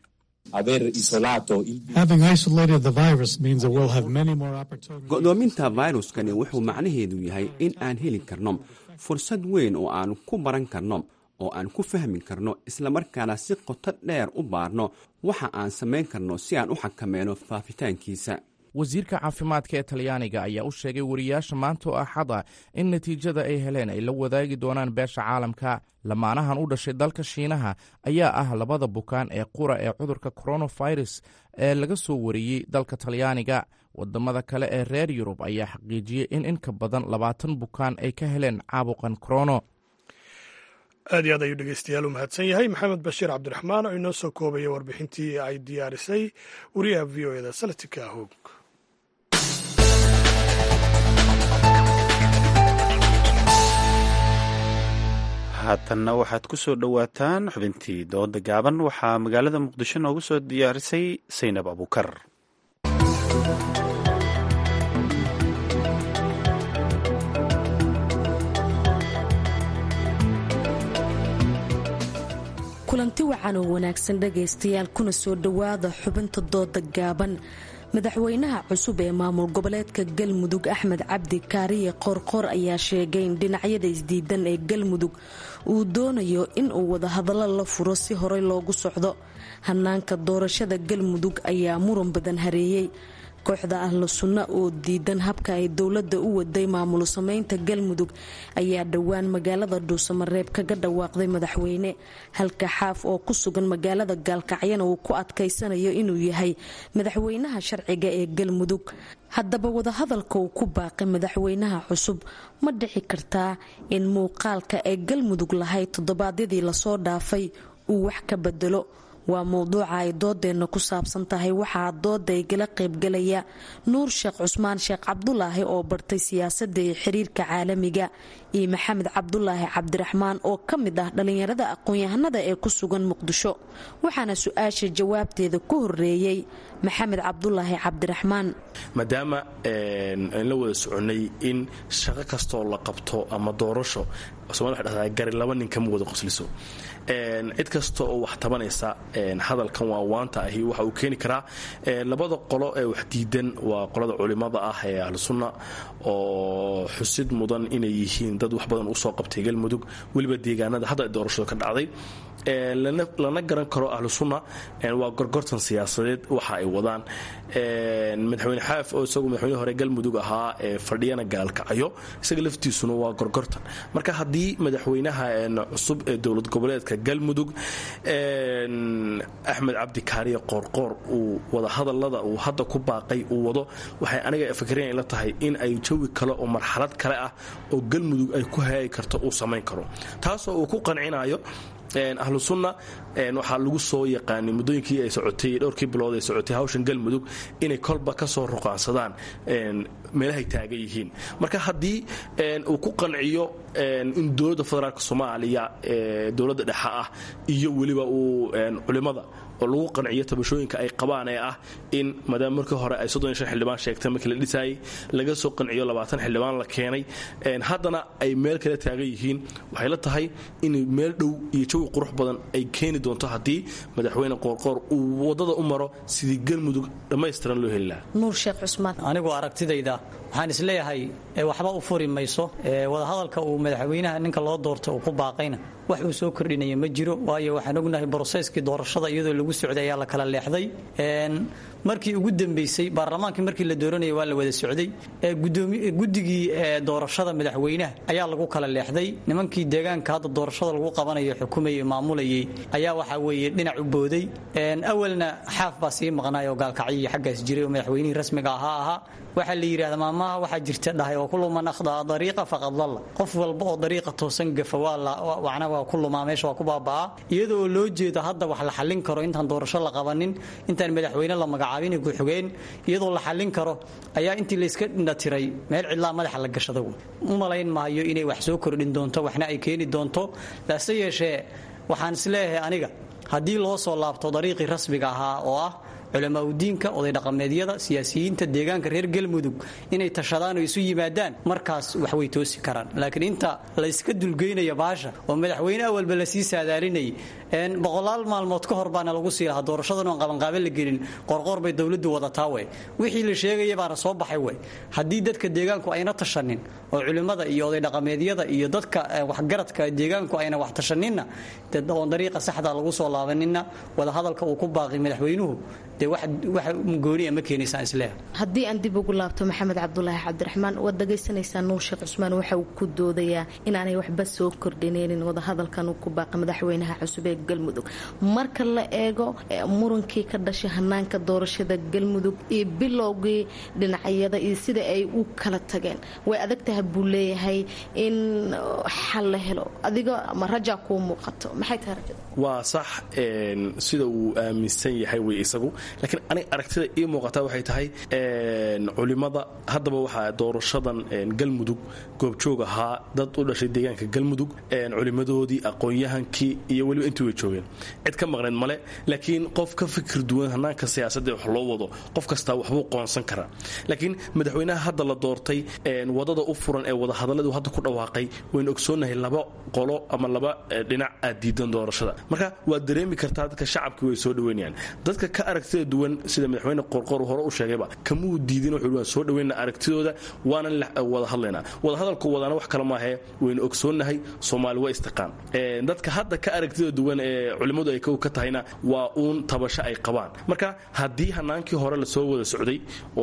go'doominta fayruskani wuxuu macnaheedu yahay in aan heli karno fursad weyn oo aan ku baran karno oo aan ku fahmi karno islamarkaana si qoto dheer u baarno waxa aan samayn karno si aan u xakameyno faafitaankiisa wasiirka caafimaadka ee talyaaniga ayaa u sheegay wariyaasha maanta oo axada in natiijada ay heleen ay la wadaagi doonaan beesha caalamka lamaanahan u dhashay dalka shiinaha ayaa ah labada bukaan ee qura ee cudurka coronavirus ee laga soo wariyey dalka talyaaniga wadamada kale ee reer yurub ayaa xaqiijiyey in in ka badan labaatan bukaan ay ka heleen caabuqan corono aad iyo aad ayuu dhegeystayaal u mahadsan yahay maxamed bashiir cabdiraxmaan oo inoo soo koobaya warbixintii ay diyaarisay wariyaha v o eda salatika hoog haatanna waxaad ku soo dhowaataan xubintii dooda gaaban waxaa magaalada muqdisho noogu soo diyaarisay saynab abukar kulanti wacan oo wanaagsan dhagaystayaal kuna soo dhowaada xubinta dooda gaaban madaxweynaha cusub ee maamul goboleedka galmudug axmed cabdi kaariye qoorqoor ayaa sheegay in dhinacyada isdiidan ee galmudug uu doonayo inuu wadahadallo la furo si horey loogu socdo hanaanka doorashada galmudug ayaa muran badan hareeyey kooxda ahlu sunna oo diidan habka ay dowladda u waday maamul sameynta galmudug ayaa dhowaan magaalada dhuusamareeb kaga dhawaaqday madaxweyne halka xaaf oo ku sugan magaalada gaalkacyana uu ku adkaysanayo inuu yahay madaxweynaha sharciga ee galmudug haddaba wadahadalka uu ku baaqay madaxweynaha cusub ma dhici kartaa in muuqaalka ay galmudug lahayd toddobaadyadii lasoo dhaafay uu wax ka bedelo waa mowduuca ay doodeenna ku saabsan tahay waxaa dooda igala qaybgalaya nuur sheekh cusmaan sheekh cabdulaahi oo bartay siyaasadda iyo xiriirka caalamiga iyo maxamed cabdulaahi cabdiraxmaan oo ka mid ah dhallinyarada aqoon-yahanada ee ku sugan muqdisho waxaana su-aasha jawaabteeda ku horeeyey maxamed cabdulaahi cabdiraxmaan maadaama aan la wada soconnay in shaqo kastoo la qabto ama doorasho somalia waxay dhahdaa gari laba nin kama wada qosliso cid kasta oo wax tabanaysa hadalkan waa waanta ahi waxa uu keeni karaa labada qolo ee wax diidan waa qolada culimada ah ee ahlu sunna oo xusid mudan inay yihiin dad wax badan usoo qabtay galmudug weliba deegaanada hadda doorashadu ka dhacday lana garan karo ahlu sunna waa gorgortan siyaasadeed waxa ay wadaan madaxweyne xaaf oo isagu madaxweyne hore galmudug ahaa ee fadhiyana gaalkacayo isaga laftiisuna waa gorgortan marka haddii madaxweynaha cusub ee dowlad goboleedka galmudug axmed cabdi kaariye qoorqoor uu wadahadalada uu hadda ku baaqay uu wado waxay aniga fikriyan la tahay in ay jawi kale oo marxalad kale ah oo galmudug ay ku hayaagi karto uu samayn karo taasoo uu ku qancinayo ahlu sunna waxaa lagu soo yaqaanay muddooyinkii ay socotay dhowrkii bilood ay socotay hawshan galmudug inay kolba ka soo ruqaansadaan meelahay taagan yihiin marka haddii uu ku qanciyo in dowladda federaalk soomaaliya dowladda dhexe ah iyo weliba uu culimada oo lagu qanciyo tabashooyinka ay qabaan ee ah in maadaama markii hore ay soddon iyo shan xildhibaan sheegtay markii la dhisaayay laga soo qanciyo labaatan xildhibaan la keenay haddana ay meel kale taagan yihiin waxay la tahay in meel dhow iyo jawi qurux badan ay keeni doonto haddii madaxweyne qoorqoor uu waddada u maro sidii galmudug dhammaystiran loo heli lahaa nuur sheekh cusmaan anigu aragtidayda waxaan isleeyahay waxba u furi mayso wadahadalka uu madaxweynaha ninka loo doortay uu ku baaqayna wax uu soo kordhinaya ma jiro waayo waxaan ognahay broseskii doorashada iyadoo lagu socday ayaa la kala leexday markii ugu dambeysay baarlamaankii markii la dooranayay waa la wada socday guddigii doorashada madaxweynaha ayaa lagu kala leexday nimankii deegaanka hadda doorashada lagu qabanayo xukumayay maamulayay ayaa waxaa weeye dhinac u booday awalna xaaf baa sii maqnaay oo gaalkacyiyo xaggaas jiray oo madaxweynihii rasmiga ahaa ahaa waxaa la yidhahda maamaha waxaa jirta dhahay oo kullu man akhdaa dariiqa faqad dalla qof walba oo dariiqa toosan gafa waana waa ku lumaa meesha waa ku baaba'aa iyadoo loo jeedo hadda wax la xallin karo intaan doorasho la qabanin intaan madaxweyne la magacaabin ku-xigeen iyadoo la xallin karo ayaa intii layska dhindhatiray meel cidlaa madaxa la gashada u malayn maayo inay wax soo kordhin doonto waxna ay keeni doonto laase yeeshee waxaan isleeyahay aniga haddii loo soo laabto dariiqii rasmiga ahaa oo ah culamaauddiinka oday dhaqameedyada siyaasiyiinta deegaanka reer galmudug inay tashadaan oo isu yimaadaan markaas wax way toosi karaan laakiin inta layska dulgeynaya baasha oo madaxweyne awalba lasii saadaalinayay boqolaal maalmood ka hor baana lagu sii lahaa doorashadan oon qabanqaabe la gelin qorqoor bay dowladdu wadataa wey wixii la sheegaya baana soo baxay wey haddii dadka deegaanku ayna tashanin oo culimmada iyo oday dhaqameedyada iyo dadka waxgaradka deegaanku ayna wax tashaninna oon dariiqa saxda lagu soo laabaninna wadahadalka uu ku baaqi madaxweynuhu haddii aan dib ugu laabto maxamed cabdulaahi cabdiraxmaan waad dhagaysanaysaa nuur sheekh cusmaan waxa uu ku doodayaa inaanay waxba soo kordhinaynin wadahadalkan uu ku baaqay madaxweynaha cusub ee galmudug marka la eego murankii ka dhashay hanaanka doorashada galmudug iyo bilowgii dhinacyada iyo sida ay u kala tageen way adagtahay buu leeyahay in xal la helo adiga ma rajaa kuu muuqato maxay tahay rajada waa sax sida uu aaminsan yahay wey isagu laakiin aniga aragtida ii muuqataa waxay tahay culimada haddaba waxaa doorashadan galmudug goobjoog ahaa dad u dhashay deegaanka galmudug culimadoodii aqoon-yahankii iyo weliba intii way joogeen cid ka maqnayd male laakiin qof ka fikir duwan hanaanka siyaasadda wax loo wado qof kastaa waxbuu qoonsan karaa laakiin madaxweynaha hadda la doortay wadada u furan ee wadahadalladu hadda ku dhawaaqay waynu ogsoonnahay laba qolo ama laba dhinac aad diidan doorashada marka waad dareemi kartaa dadka shacabkii way soo dhaweynayaan dadka ka aragtida duwan sida madaxweyne qorqor hore u sheegayba kamuu diidin wuxuu waan soo dhaweyna aragtidooda waanan wada hadlaynaa wada hadalku wadaana wax kale maahee waynu ogsoonnahay soomaali waa istiqaan dadka hadda ka aragtida duwan ee culimmadu ay ka tahayna waa uun tabasho ay qabaan marka haddii hanaankii hore lasoo wada socday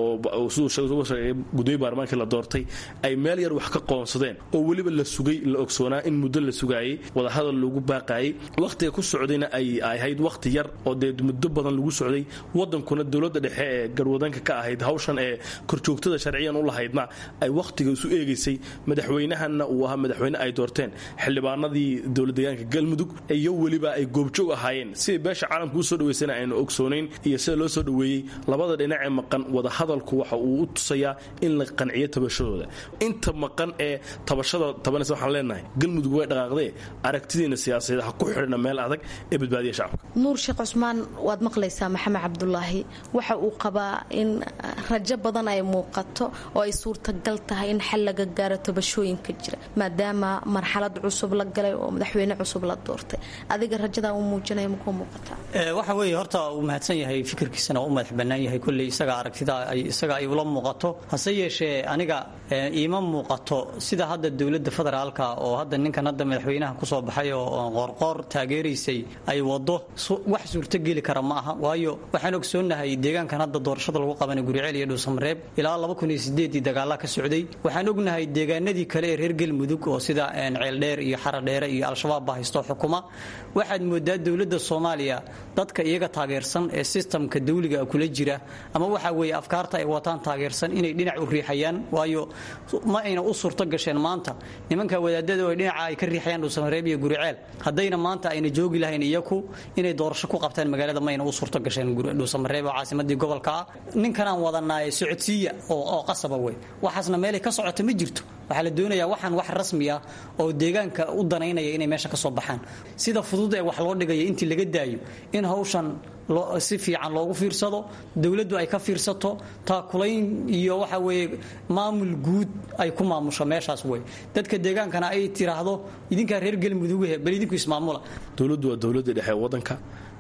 oo siduu sheegay gudoomiye baarlamaankii la doortay ay meel yar wax ka qoonsadeen oo weliba la sugay la ogsoonaa in muddo la sugaayey wadahadal lagu baaqaayey wakhtiga ku socdayna ay ahayd wakhti yar oo dee muddo badan lagu socday wadankuna dowladda dhexe ee garwadanka ka ahayd hawshan ee korjoogtada sharciyan u lahaydna ay wakhtiga isu eegaysay madaxweynahanna uu ahaa madaxweyne ay doorteen xildhibaanadii dowlad deegaanka galmudug iyo weliba ay goobjoog ahaayeen siday beesha caalamka u soo dhaweysana aynu ogsoonayn iyo sida loo soo dhoweeyey labada dhinac ee maqan wadahadalku waxa uu u tusayaa in la qanciyo tabashadooda inta maqan ee tabashada tabanaysa waxaan leenahay galmudug way dhaqaaqdee aragtidiina siyaasadeed ha ku xidhna meel adag ee badbaadiya shacabka nuur sheekh cusmaan waad maqlaysaa maxamed cabdulaahi waxa uu qabaa in rajo badan ay muuqato oo ay suurtagal tahay in xal laga gaaro tabashooyinka jira maadaama marxalad cusub la galay oo madaxweyne cusub la doortay adiga rajadaa uu muujinaya makuu muuqataa waxa weeye horta uu mahadsan yahay fikirkiisana u madax bannaan yahay kolley isaga aragtida isaga ay ula muuqato hase yeeshee aniga iima muuqato sida hadda dowladda federaalka oo hadda ninkan hadda madaxweynaha kusoo baxay oo qoorqoor taageeraysay ay wado wax suurtogeli kara ma aha waayo waxaan ogsoonnahay deegaankan hadda doorashada lagu qabanay guriceel iyo dhuusamareeb ilaa dagaala ka socday waxaan ognahay deegaanadii kale ee reer galmudug oo sida ceeldheer iyo xaradheere iyo al-shabaab baa haysto xukuma waxaad moodaa dowladda soomaaliya dadka iyaga taageersan ee sistamka dawliga kula jira ama waxa weeye afkaarta ay wataan taageersan inay dhinac u riixayaan waayo ma ayna u suurto gasheen maanta nimanka wadaadada oo dhinaca ay ka riixayaan dhuusamareeb iyo guriceel haddayna maanta ayna joogi lahayn iyaku inay doorasho ku qabtaan magaalada mayna u suurto gasheen dhuusamareeb oo caasimadii gobolka ah ninkanaan wadanaaye socodsiiya oo qasaba wey waxaasna meelay ka socota ma jirto waxaa la doonayaa waxaan wax rasmi ah oo deegaanka u danaynaya inay meesha ka soo baxaan sida fudud ee wax loo dhigaya intii laga daayo in hawshan si fiican loogu fiirsado dowladdu ay ka fiirsato taakulayn iyo waxa weeye maamul guud ay ku maamusho meeshaas wey dadka deegaankana ay tiraahdo idinkaa reer galmudugahe bal idinku ismaamula dowladdu waa dowladda dhexe wadanka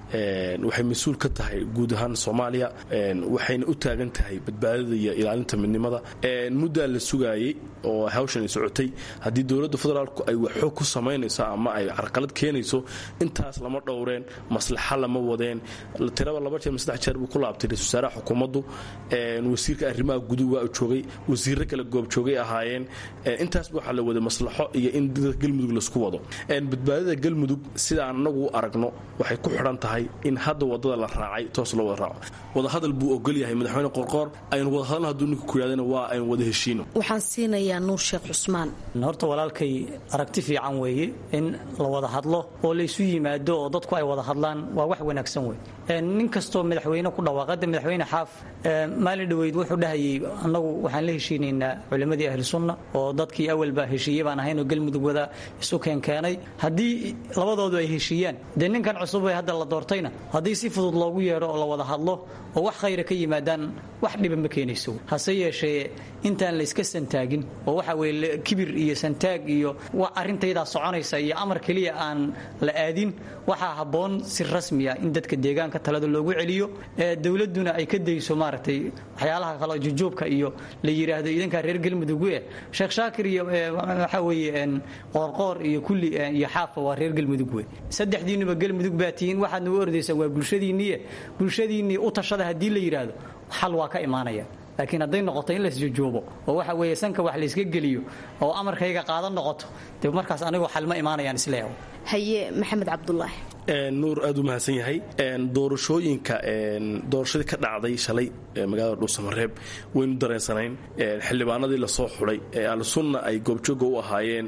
waxay mas-uul ka tahay guud ahaan soomaaliya waxayna u taagan tahay badbaadada iyo ilaalinta midnimada muddaa la sugaayey oo hawshan ay socotay haddii dowladda federaalku ay waxxoog ku samaynayso ama ay carqalad keenayso intaas lama dhowreen maslaxa lama wadeen tiraba laba jeer saddex jeer buu ku laabtay ra-isul wasaaraha xukuumaddu wasiirka arrimaha guduhu waa joogay wasiirro kale goobjoogay ahaayeen intaasba waxaa la waday maslaxo iyo in dadka galmudug laisku wado badbaadada galmudug sidaan anagu u aragno waxay ku xidhan tahay in hadda wadada la raacay toos loo wada raaco wadahadal buu ogol yahay madaxweyne qorqoor aynu wadahadalna hadduu ninka ku yidhahdana waa aynu wada heshiino waxaan siinayaa nuur sheekh cusmaan horta walaalkay aragti fiican weeye in la wada hadlo oo laysu yimaado oo dadku ay wada hadlaan waa wax wanaagsan wey nin kastoo madaxweyne ku dhawaaqada madaxweyne xaaf maalin dhoweyd wuxuu dhahayay annagu waxaan la heshiinaynaa culimmadii ahlu sunna oo dadkii awalba heshiiye baan ahayn oo galmudug wada isu keenkeenay haddii labadoodu ay heshiiyaan dee ninkan cusub ee hadda la doortayna haddii si fudud loogu yeedho oo la wada hadlo oo wax khayra ka yimaadaan wax dhiba ma keenayso hase yeeshee intaan la iska santaagin oo waxa weye kibir iyo santaag iyo arrintaydaa soconaysa iyo amar keliya aan la aadin waxaa habboon si rasmiya in dadka deegaanka talada loogu celiyo dowladuna ay ka dayso maaragtay waxyaalaha kale jujuubka iyo la yidhaahdo idankaa reer galmudug eh sheekh shaakir iyo waxa weeye qoorqoor iyo kulli iyo xaafa waa reer galmudug wey saddexdiinuba galmudug baa tihiin waxaadna u ordaysaan waa bulshadiinniye bulshadiinnii u tashada haddii la yidhaahdo xal waa ka imaanaya laakiin hadday noqoto in laisjujuubo oo waxa weeye sanka wax layska geliyo oo amarkayga qaadan noqoto dee markaas anigoo xal ma imaanayaan isleeyahay haye maxamed cabdulaahi nuur aad u mahadsan yahay doorashooyinka doorashadii ka dhacday shalay magaalada dhuusamareeb waynu dareensanayn xildhibaanadii lasoo xulay ee alsunna ay goobjooga u ahaayeen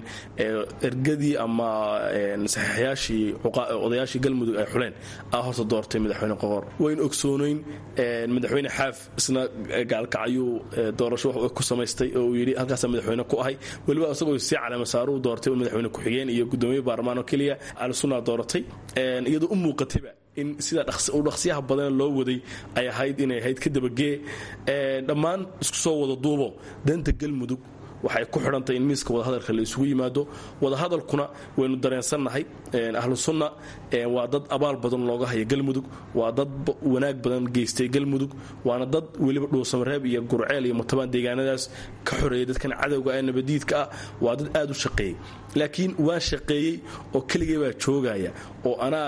ergadii ama saxiixyaashii odayaashii galmudug ay xuleen aa horta doortay madaxweyne qoqor waynu ogsoonayn madaxweyne xaaf isna gaalkacayuu doorasho ku samaystay oo uu yidhi halkaasa madaxweyne ku ahay weliba isagoo sii caleemasaaruu doortay madaxweyne ku-xigeen iyo gudoomiye baarlamaan oo keliya alsunna dooratay iyadoo u muuqatayba in sida u dhaqsiyaha badan loo waday ay ahayd inay ahayd ka dabagee dhammaan isku soo wada duubo danta galmudug waxay ku xidhantahay in miiska wadahadalka la isugu yimaado wadahadalkuna waynu dareensannahay ahlu sunna waa dad abaal badan looga haya galmudug waa dad wanaag badan geystay galmudug waana dad weliba dhuusamareeb iyo gurceel iyo mutabaan deegaanadaas ka xoreeyay dadkan cadowga ee nabadiidka ah waa dad aad u shaqeeyey laakiin waan shaqeeyey oo keligay baa joogaya oo anaa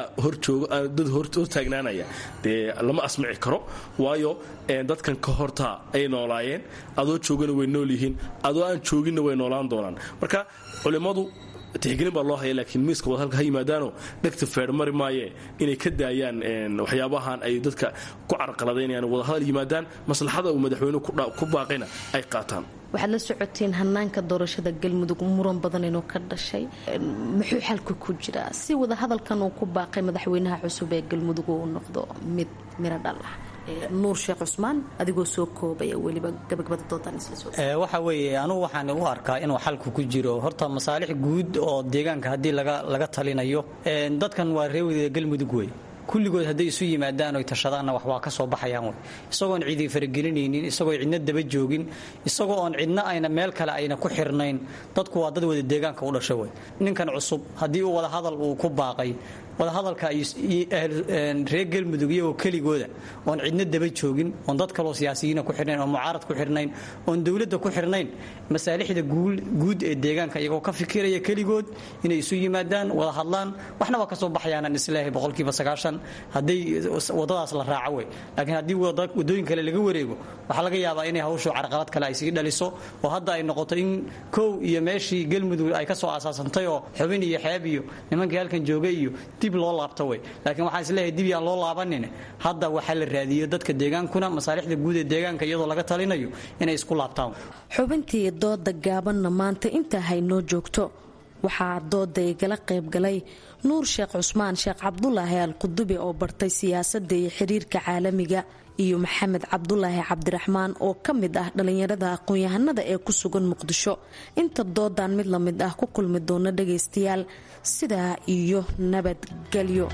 dad hortaagnaanaya dee lama asmici karo waayo dadkan ka hortaa ay noolaayeen adoo joogana way nool yihiin adoo aan jooginna way noolaan doonaan marka culimmadu tixgelin baa loo haya laakiin miiska wadahadalka ha yimaadaano dhegta feermari maaye inay ka daayaan waxyaabahan ay dadka ku carqaladaynayaan wadahadal yimaadaan maslaxada uu madaxweynuhu ku baaqayna ay qaataan waxaad la socotiin hanaanka doorashada galmudug muran badan inuu ka dhashay muxuu xalka ku jiraa si wadahadalkan uu ku baaqay madaxweynaha cusub ee galmudug uu noqdo mid miro dhal ah nuur sheekh cusmaan adigoo soo koobaya weliba gabagabada doodan waxa weeye anugu waxaan u arkaa inuu xalku ku jiro horta masaalix guud oo deegaanka haddii laga talinayo dadkan waa reewada galmudug wey kulligood hadday isu yimaadaan oy tashadaanna wax waa ka soo baxayaan wey isagoon cidi faragelinaynin isagoo cidna daba joogin isagoo oon cidna ayna meel kale ayna ku xirnayn dadku waa dad wada deegaanka u dhasha wey ninkan cusub haddii uu wadahadal uu ku baaqay wadahadalka reer galmudug iyagoo keligooda oon cidna daba joogin oon dad kaloo siyaasiyiina ku xirnayn oon mucaarad ku xirnayn oon dowladda ku xirnayn masaalixda guud ee deegaanka iyagoo ka fikiraya keligood inay isu yimaadaan wada hadlaan waxna waa ka soo baxayaanan isleehay boqolkiiba sagaashan hadday wadadaas la raaco wey laakiin haddii wadooyin kale laga wareego waxaa laga yaabaa inay hawshu carqalad kale ay sii dhaliso oo hadda ay noqoto in kow iyo meeshii galmudug ay ka soo asaasantay oo xubin iyo xeeb iyo nimankii halkan joogay iyo dib loo laabto wey laakiin waxaan isleeyahay dib yaan loo laabanin hadda waxaa la raadiyo dadka deegaankuna masaalixda guud ee deegaanka iyadoo laga talinayo inay isku laabtaan xubintii dooda gaabanna maanta intaa haynoo joogto waxaa dooda igala qaybgalay nuur sheekh cusmaan sheekh cabdulaahi al qudubi oo bartay siyaasadda iyo xiriirka caalamiga iyo maxamed cabdulaahi cabdiraxmaan oo ka mid ah dhallinyarada aqoon-yahanada ee ku sugan muqdisho inta doodan mid la mid ah ku kulmi doona dhagaystayaal sidaa iyo nabadgelyo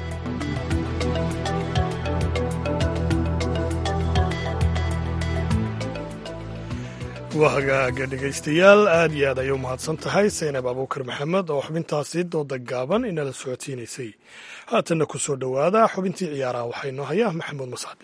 waa hagaaga dhegaystayaal aad iyo aad ayay u mahadsan tahay saynab abuukar maxamed oo xubintaasi dooda gaaban inala socodsiinaysay haatanna ku soo dhowaada xubintii ciyaaraha waxaa inoo haya maxamuud mascade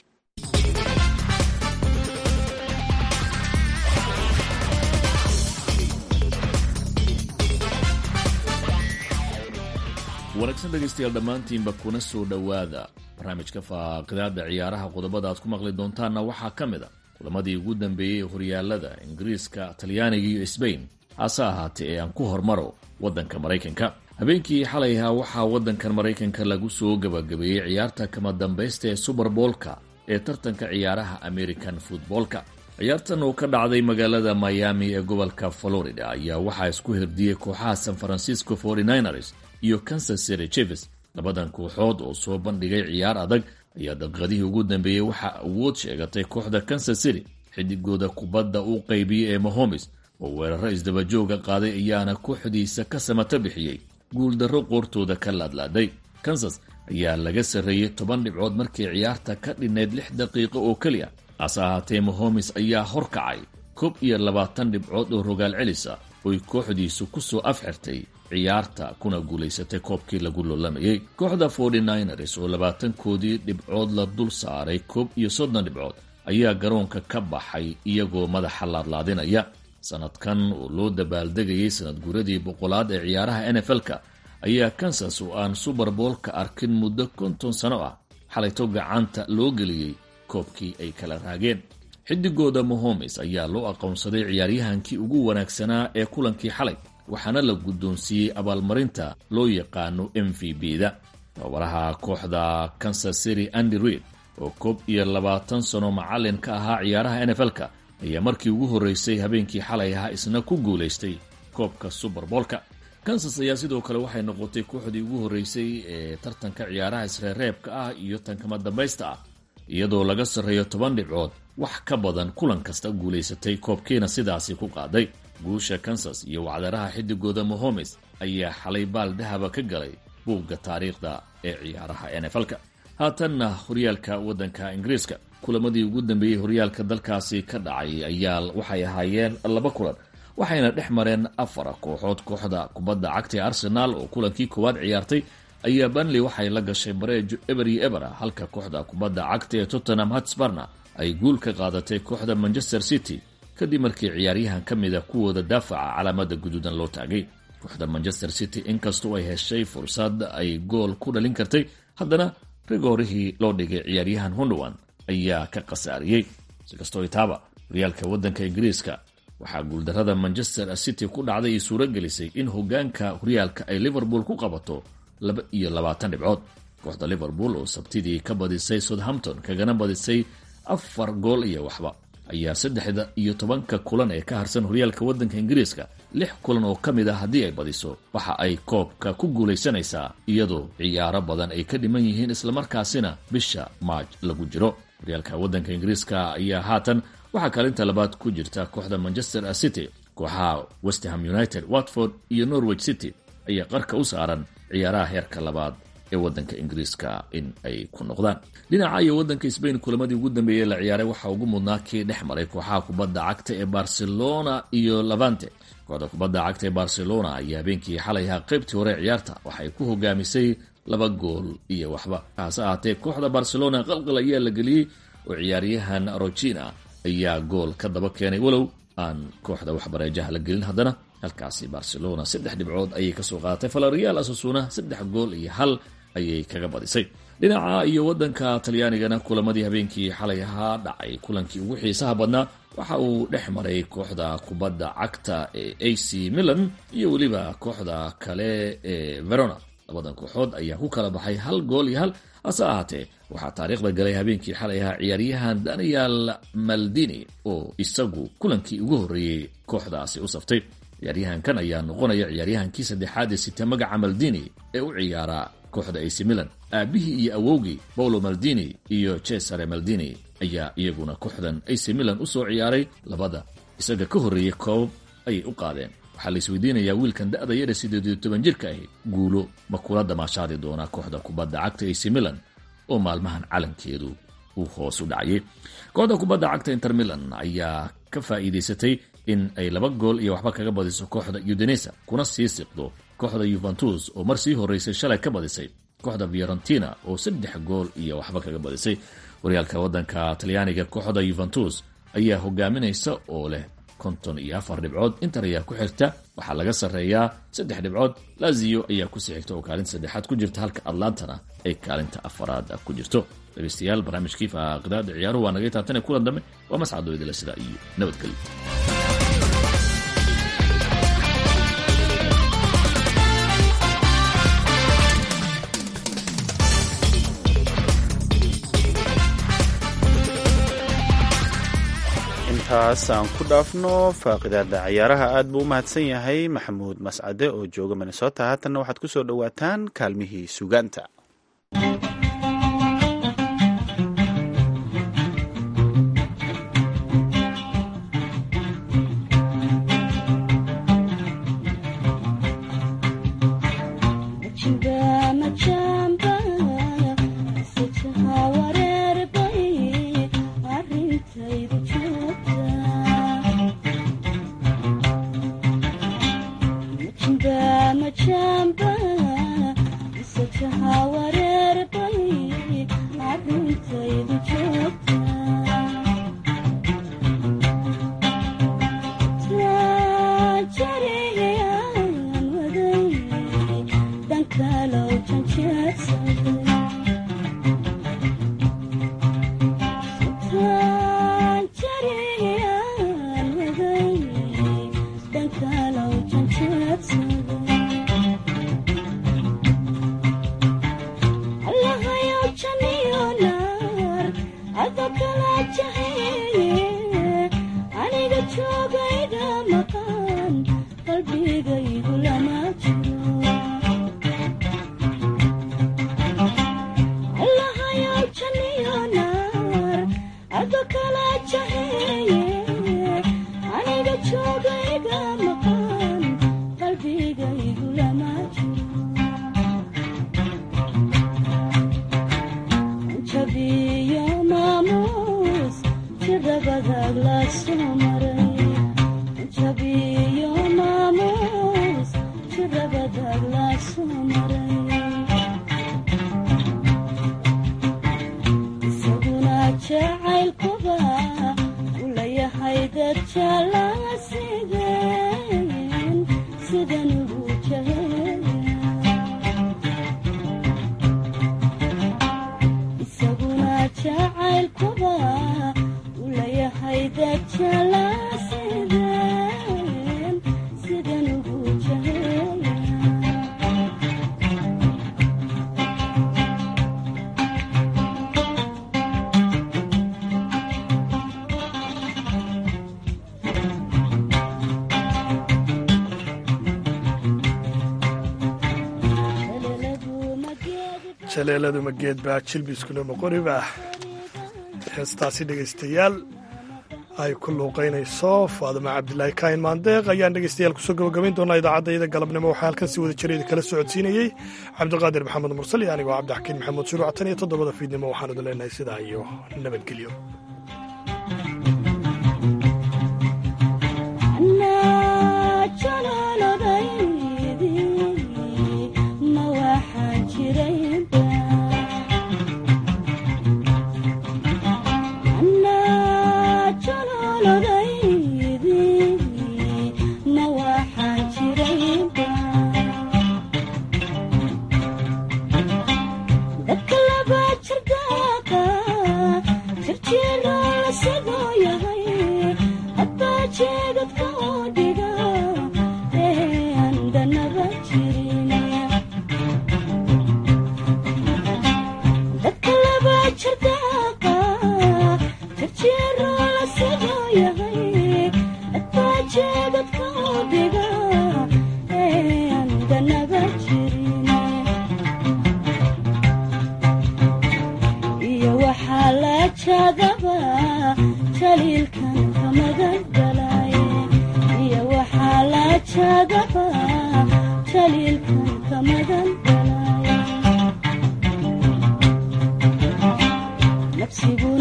wanaagsan dhegaystayaal dhammaantiinba kuna soo dhowaada barnaamijka faaqidaada ciyaaraha qodobada aad ku maqli doontaanna waxaa ka mid a kulamadii ugu dambeeyey ee horyaalada ingiriiska talyaaniga iyo sbain hase ahaatee ee aan ku hormaro waddanka maraykanka habeenkii xalay ahaa waxaa waddankan maraykanka lagu soo gabagabeeyey ciyaarta kama dambaysta ee suberboolka ee tartanka ciyaaraha american futboolka ciyaartan oo ka dhacday magaalada miami ee gobolka florida ayaa waxaa isku hirdiyey kooxaha san francisco 49ers iyo kansas city chiefs labadan kooxood oo soo bandhigay ciyaar adag ayaa daqiiqadihii ugu dambeeyey waxaa awood sheegatay kooxda kansas city xidigooda kubadda u qaybiyey ee mahomes oo weeraro isdabajooga qaaday ayaana kooxdiisa ka samata bixiyey guuldarro qoortooda ka laadlaaday kansas ayaa laga sarreeyey toban dhibcood markii ciyaarta ka dhinnayd lix daqiiqo oo keliya hase ahaatee mahomes ayaa horkacay koob iyo labaatan dhibcood oo rogaal celisa oy kooxdiisu ku soo afxirtay ciyaarta kuna guulaysatay koobkii lagu loolamayey kooxda 49ers oo labaatankoodii dhibcood la dul saaray koob iyo soddon dhibcood ayaa garoonka ka baxay iyagoo madaxa laadlaadinaya sanadkan oo loo dabaaldegayay sanad guuradii boqolaad ee ciyaaraha nfl-ka ayaa kansas oo aan suberboolka arkin muddo konton sano ah xalayto gacanta loo geliyey koobkii ay kala raageen xidigooda mahomes ayaa loo aqoonsaday ciyaaryahankii ugu wanaagsanaa ee kulankii xalay waxaana la guddoonsiiyey abaalmarinta loo yaqaano m v b-da tababaraha kooxda kansas city andy reid oo koob iyo labaatan sano macallin ka ahaa ciyaaraha nfl-ka ayaa markii ugu horreysay habeenkii xalay ahaa isna ku guulaystay koobka suberboolka kansas ayaa sidoo kale waxay noqotay kooxdii ugu horreysay ee tartanka ciyaaraha isreereebka ah iyo tankama dambaysta ah iyadoo laga sarreeyo toban dhibcood wax ka badan kulan kasta guulaysatay koobkiina sidaasi ku qaaday guusha kansas iyo wacdaraha xidigooda mahomes ayaa xalay baal dahaba ka galay buugga taariikhda ee ciyaaraha nfl-ka haatanna horyaalka waddanka ingiriiska kulamadii ugu dambeeyey horyaalka dalkaasi ka dhacay ayaa waxay ahaayeen laba kulan waxayna dhex mareen afar kooxood kooxda kubadda cagta ee arsenaal oo kulankii koowaad ciyaartay ayaa banley waxay la gashay bareejo eber iyo ebera halka kooxda kubadda cagta ee tottenham hatsbarna ay guul ka qaadatay kooxda manchester city kadib markii ciyaaryahan ka mida kuwooda daafaca calaamada guduudan loo taagay kooxda manchester city inkastoo ay heshay fursad ay gool ku dhalin kartay haddana rigoorihii loo dhigay ciyaaryahan hundowan ayaa ka khasaariyey sikastoo itaaba horyaalka waddanka ingiriiska waxaa guuldarrada manchester city ku dhacday ay suuro gelisay in hogaanka horyaalka ay liverpool ku qabato laba iyo labaatan dhibcood kooxda liverpool oo sabtidii ka badisay southampton kagana badisay afar gool iyo waxba ayaa saddexda iyo tobanka kulan ee ka harsan horyaalka waddanka ingiriiska lix kulan oo ka mid ah haddii ay badiso waxa ay koobka ku guulaysanaysaa iyadoo ciyaaro badan ay ka dhiman yihiin islamarkaasina bisha maaj lagu jiro horyaalka waddanka ingiriiska ayaa haatan waxaa kaalinta labaad ku jirta kooxda manchester city kooxaha westham united watford iyo norwich city ayaa qarka u saaran ciyaaraha heerka labaad ee waddanka ingiriiska in ay ku noqdaan dhinaca iyo waddanka sbain kulamadii ugu dambeeyey la ciyaaray waxaa ugu mudnaa kii dhex maray kooxaha kubadda cagta ee barcelona iyo lavante kooxda kubadda cagta ee barcelona ayaa habeenkii xalay ahaa qaybtii hore ciyaarta waxay ku hogaamisay laba gool iyo waxba hase ahaatee kooxda barcelona qalqal ayaa la geliyey oo ciyaaryahan rogina ayaa gool ka daba keenay walow aan kooxda waxbareejaha la gelin haddana halkaasi barcelona saddex dhibcood ayay kasoo qaadatay falarial asasuna saddex gool iyo hal ayay kaga badisay dhinaca iyo waddanka talyaanigana kulamadii habeenkii xalay ahaa dhacay kulankii ugu xiisaha badnaa waxa uu dhex maray kooxda kubadda cagta ee a c milan iyo weliba kooxda kale ee verona labadan kooxood ayaa ku kala baxay hal gool iyo hal hase ahaatee waxaa taariikhda galay habeenkii xalay ahaa ciyaaryahan daniel maldini oo isagu kulankii ugu horreeyey kooxdaasi u saftay ciyaaryahankan ayaa noqonaya ciyaaryahankii saddexaad ee sita magaca maldini ee u ciyaara kooxda ac milan aabihii iyo awowgii paulo maldini iyo cesare maldini ayaa iyaguna kooxdan ac milan u soo ciyaaray labada isaga ka horreeyey koobab ayay u qaadeen waxaa la isweydiinayaa wiilkan da-da yara siddeed iyo toban jirka ahi guulo ma kula damaashaadi doonaa kooxda kubadda cagta ac milan oo maalmahan calankeedu uu hoos u dhacayay kooxda kubadda cagta inter milan ayaa ka faa'iidaysatay in ay laba gool iyo waxba kaga badiso kooxda udinesa kuna sii siqdo kooxda yuventus oo mar sii horeysay shalay ka badisay kooxda fiorentina oo saddex gool iyo waxba kaga badisay horyaalka wadanka talyaaniga kooxda yuventus ayaa hogaaminaysa oo leh konton iyo afar dhibcood inter ayaa ku xigta waxaa laga sarreeyaa saddex dhibcood lazio ayaa kusii xigta oo kaalinta saddexaad ku jirta halka atlantana ay kaalinta afaraad ku jirto dhegeystayaal barnaamijkii faaqidaada ciyaaruhu waa naga taabtane kulan dambe waa mascado idila sidaa iyo nabadgelyo intaas aan ku dhaafno faaqidaada ciyaaraha aad buu u mahadsan yahay maxamuud mascade oo jooga minnesota haatanna waxaad ku soo dhowaataan kaalmihii sugaanta jaleeladu mageed baa jilbiskuna moqoriba heestaasi dhegaystayaal ay ku luuqaynayso faadima cabdilaahi kaahin maandeeq ayaan dhegaystayaal kusoo gabagabayn doonaa idaacaddayda galabnimo waxaa halkan si wada jireeda kala socodsiinayey cabdiqaadir maxamed mursal iyo anigoo cabdixakiin maxamuud shuruuc tan iyo toddobada fiidnimo waxaan idin leenahay sidaa iyo nabadgelyo nafsigu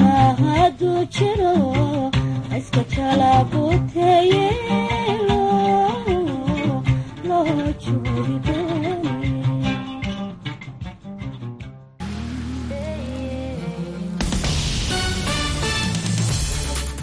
jiro iska jalaabuteeye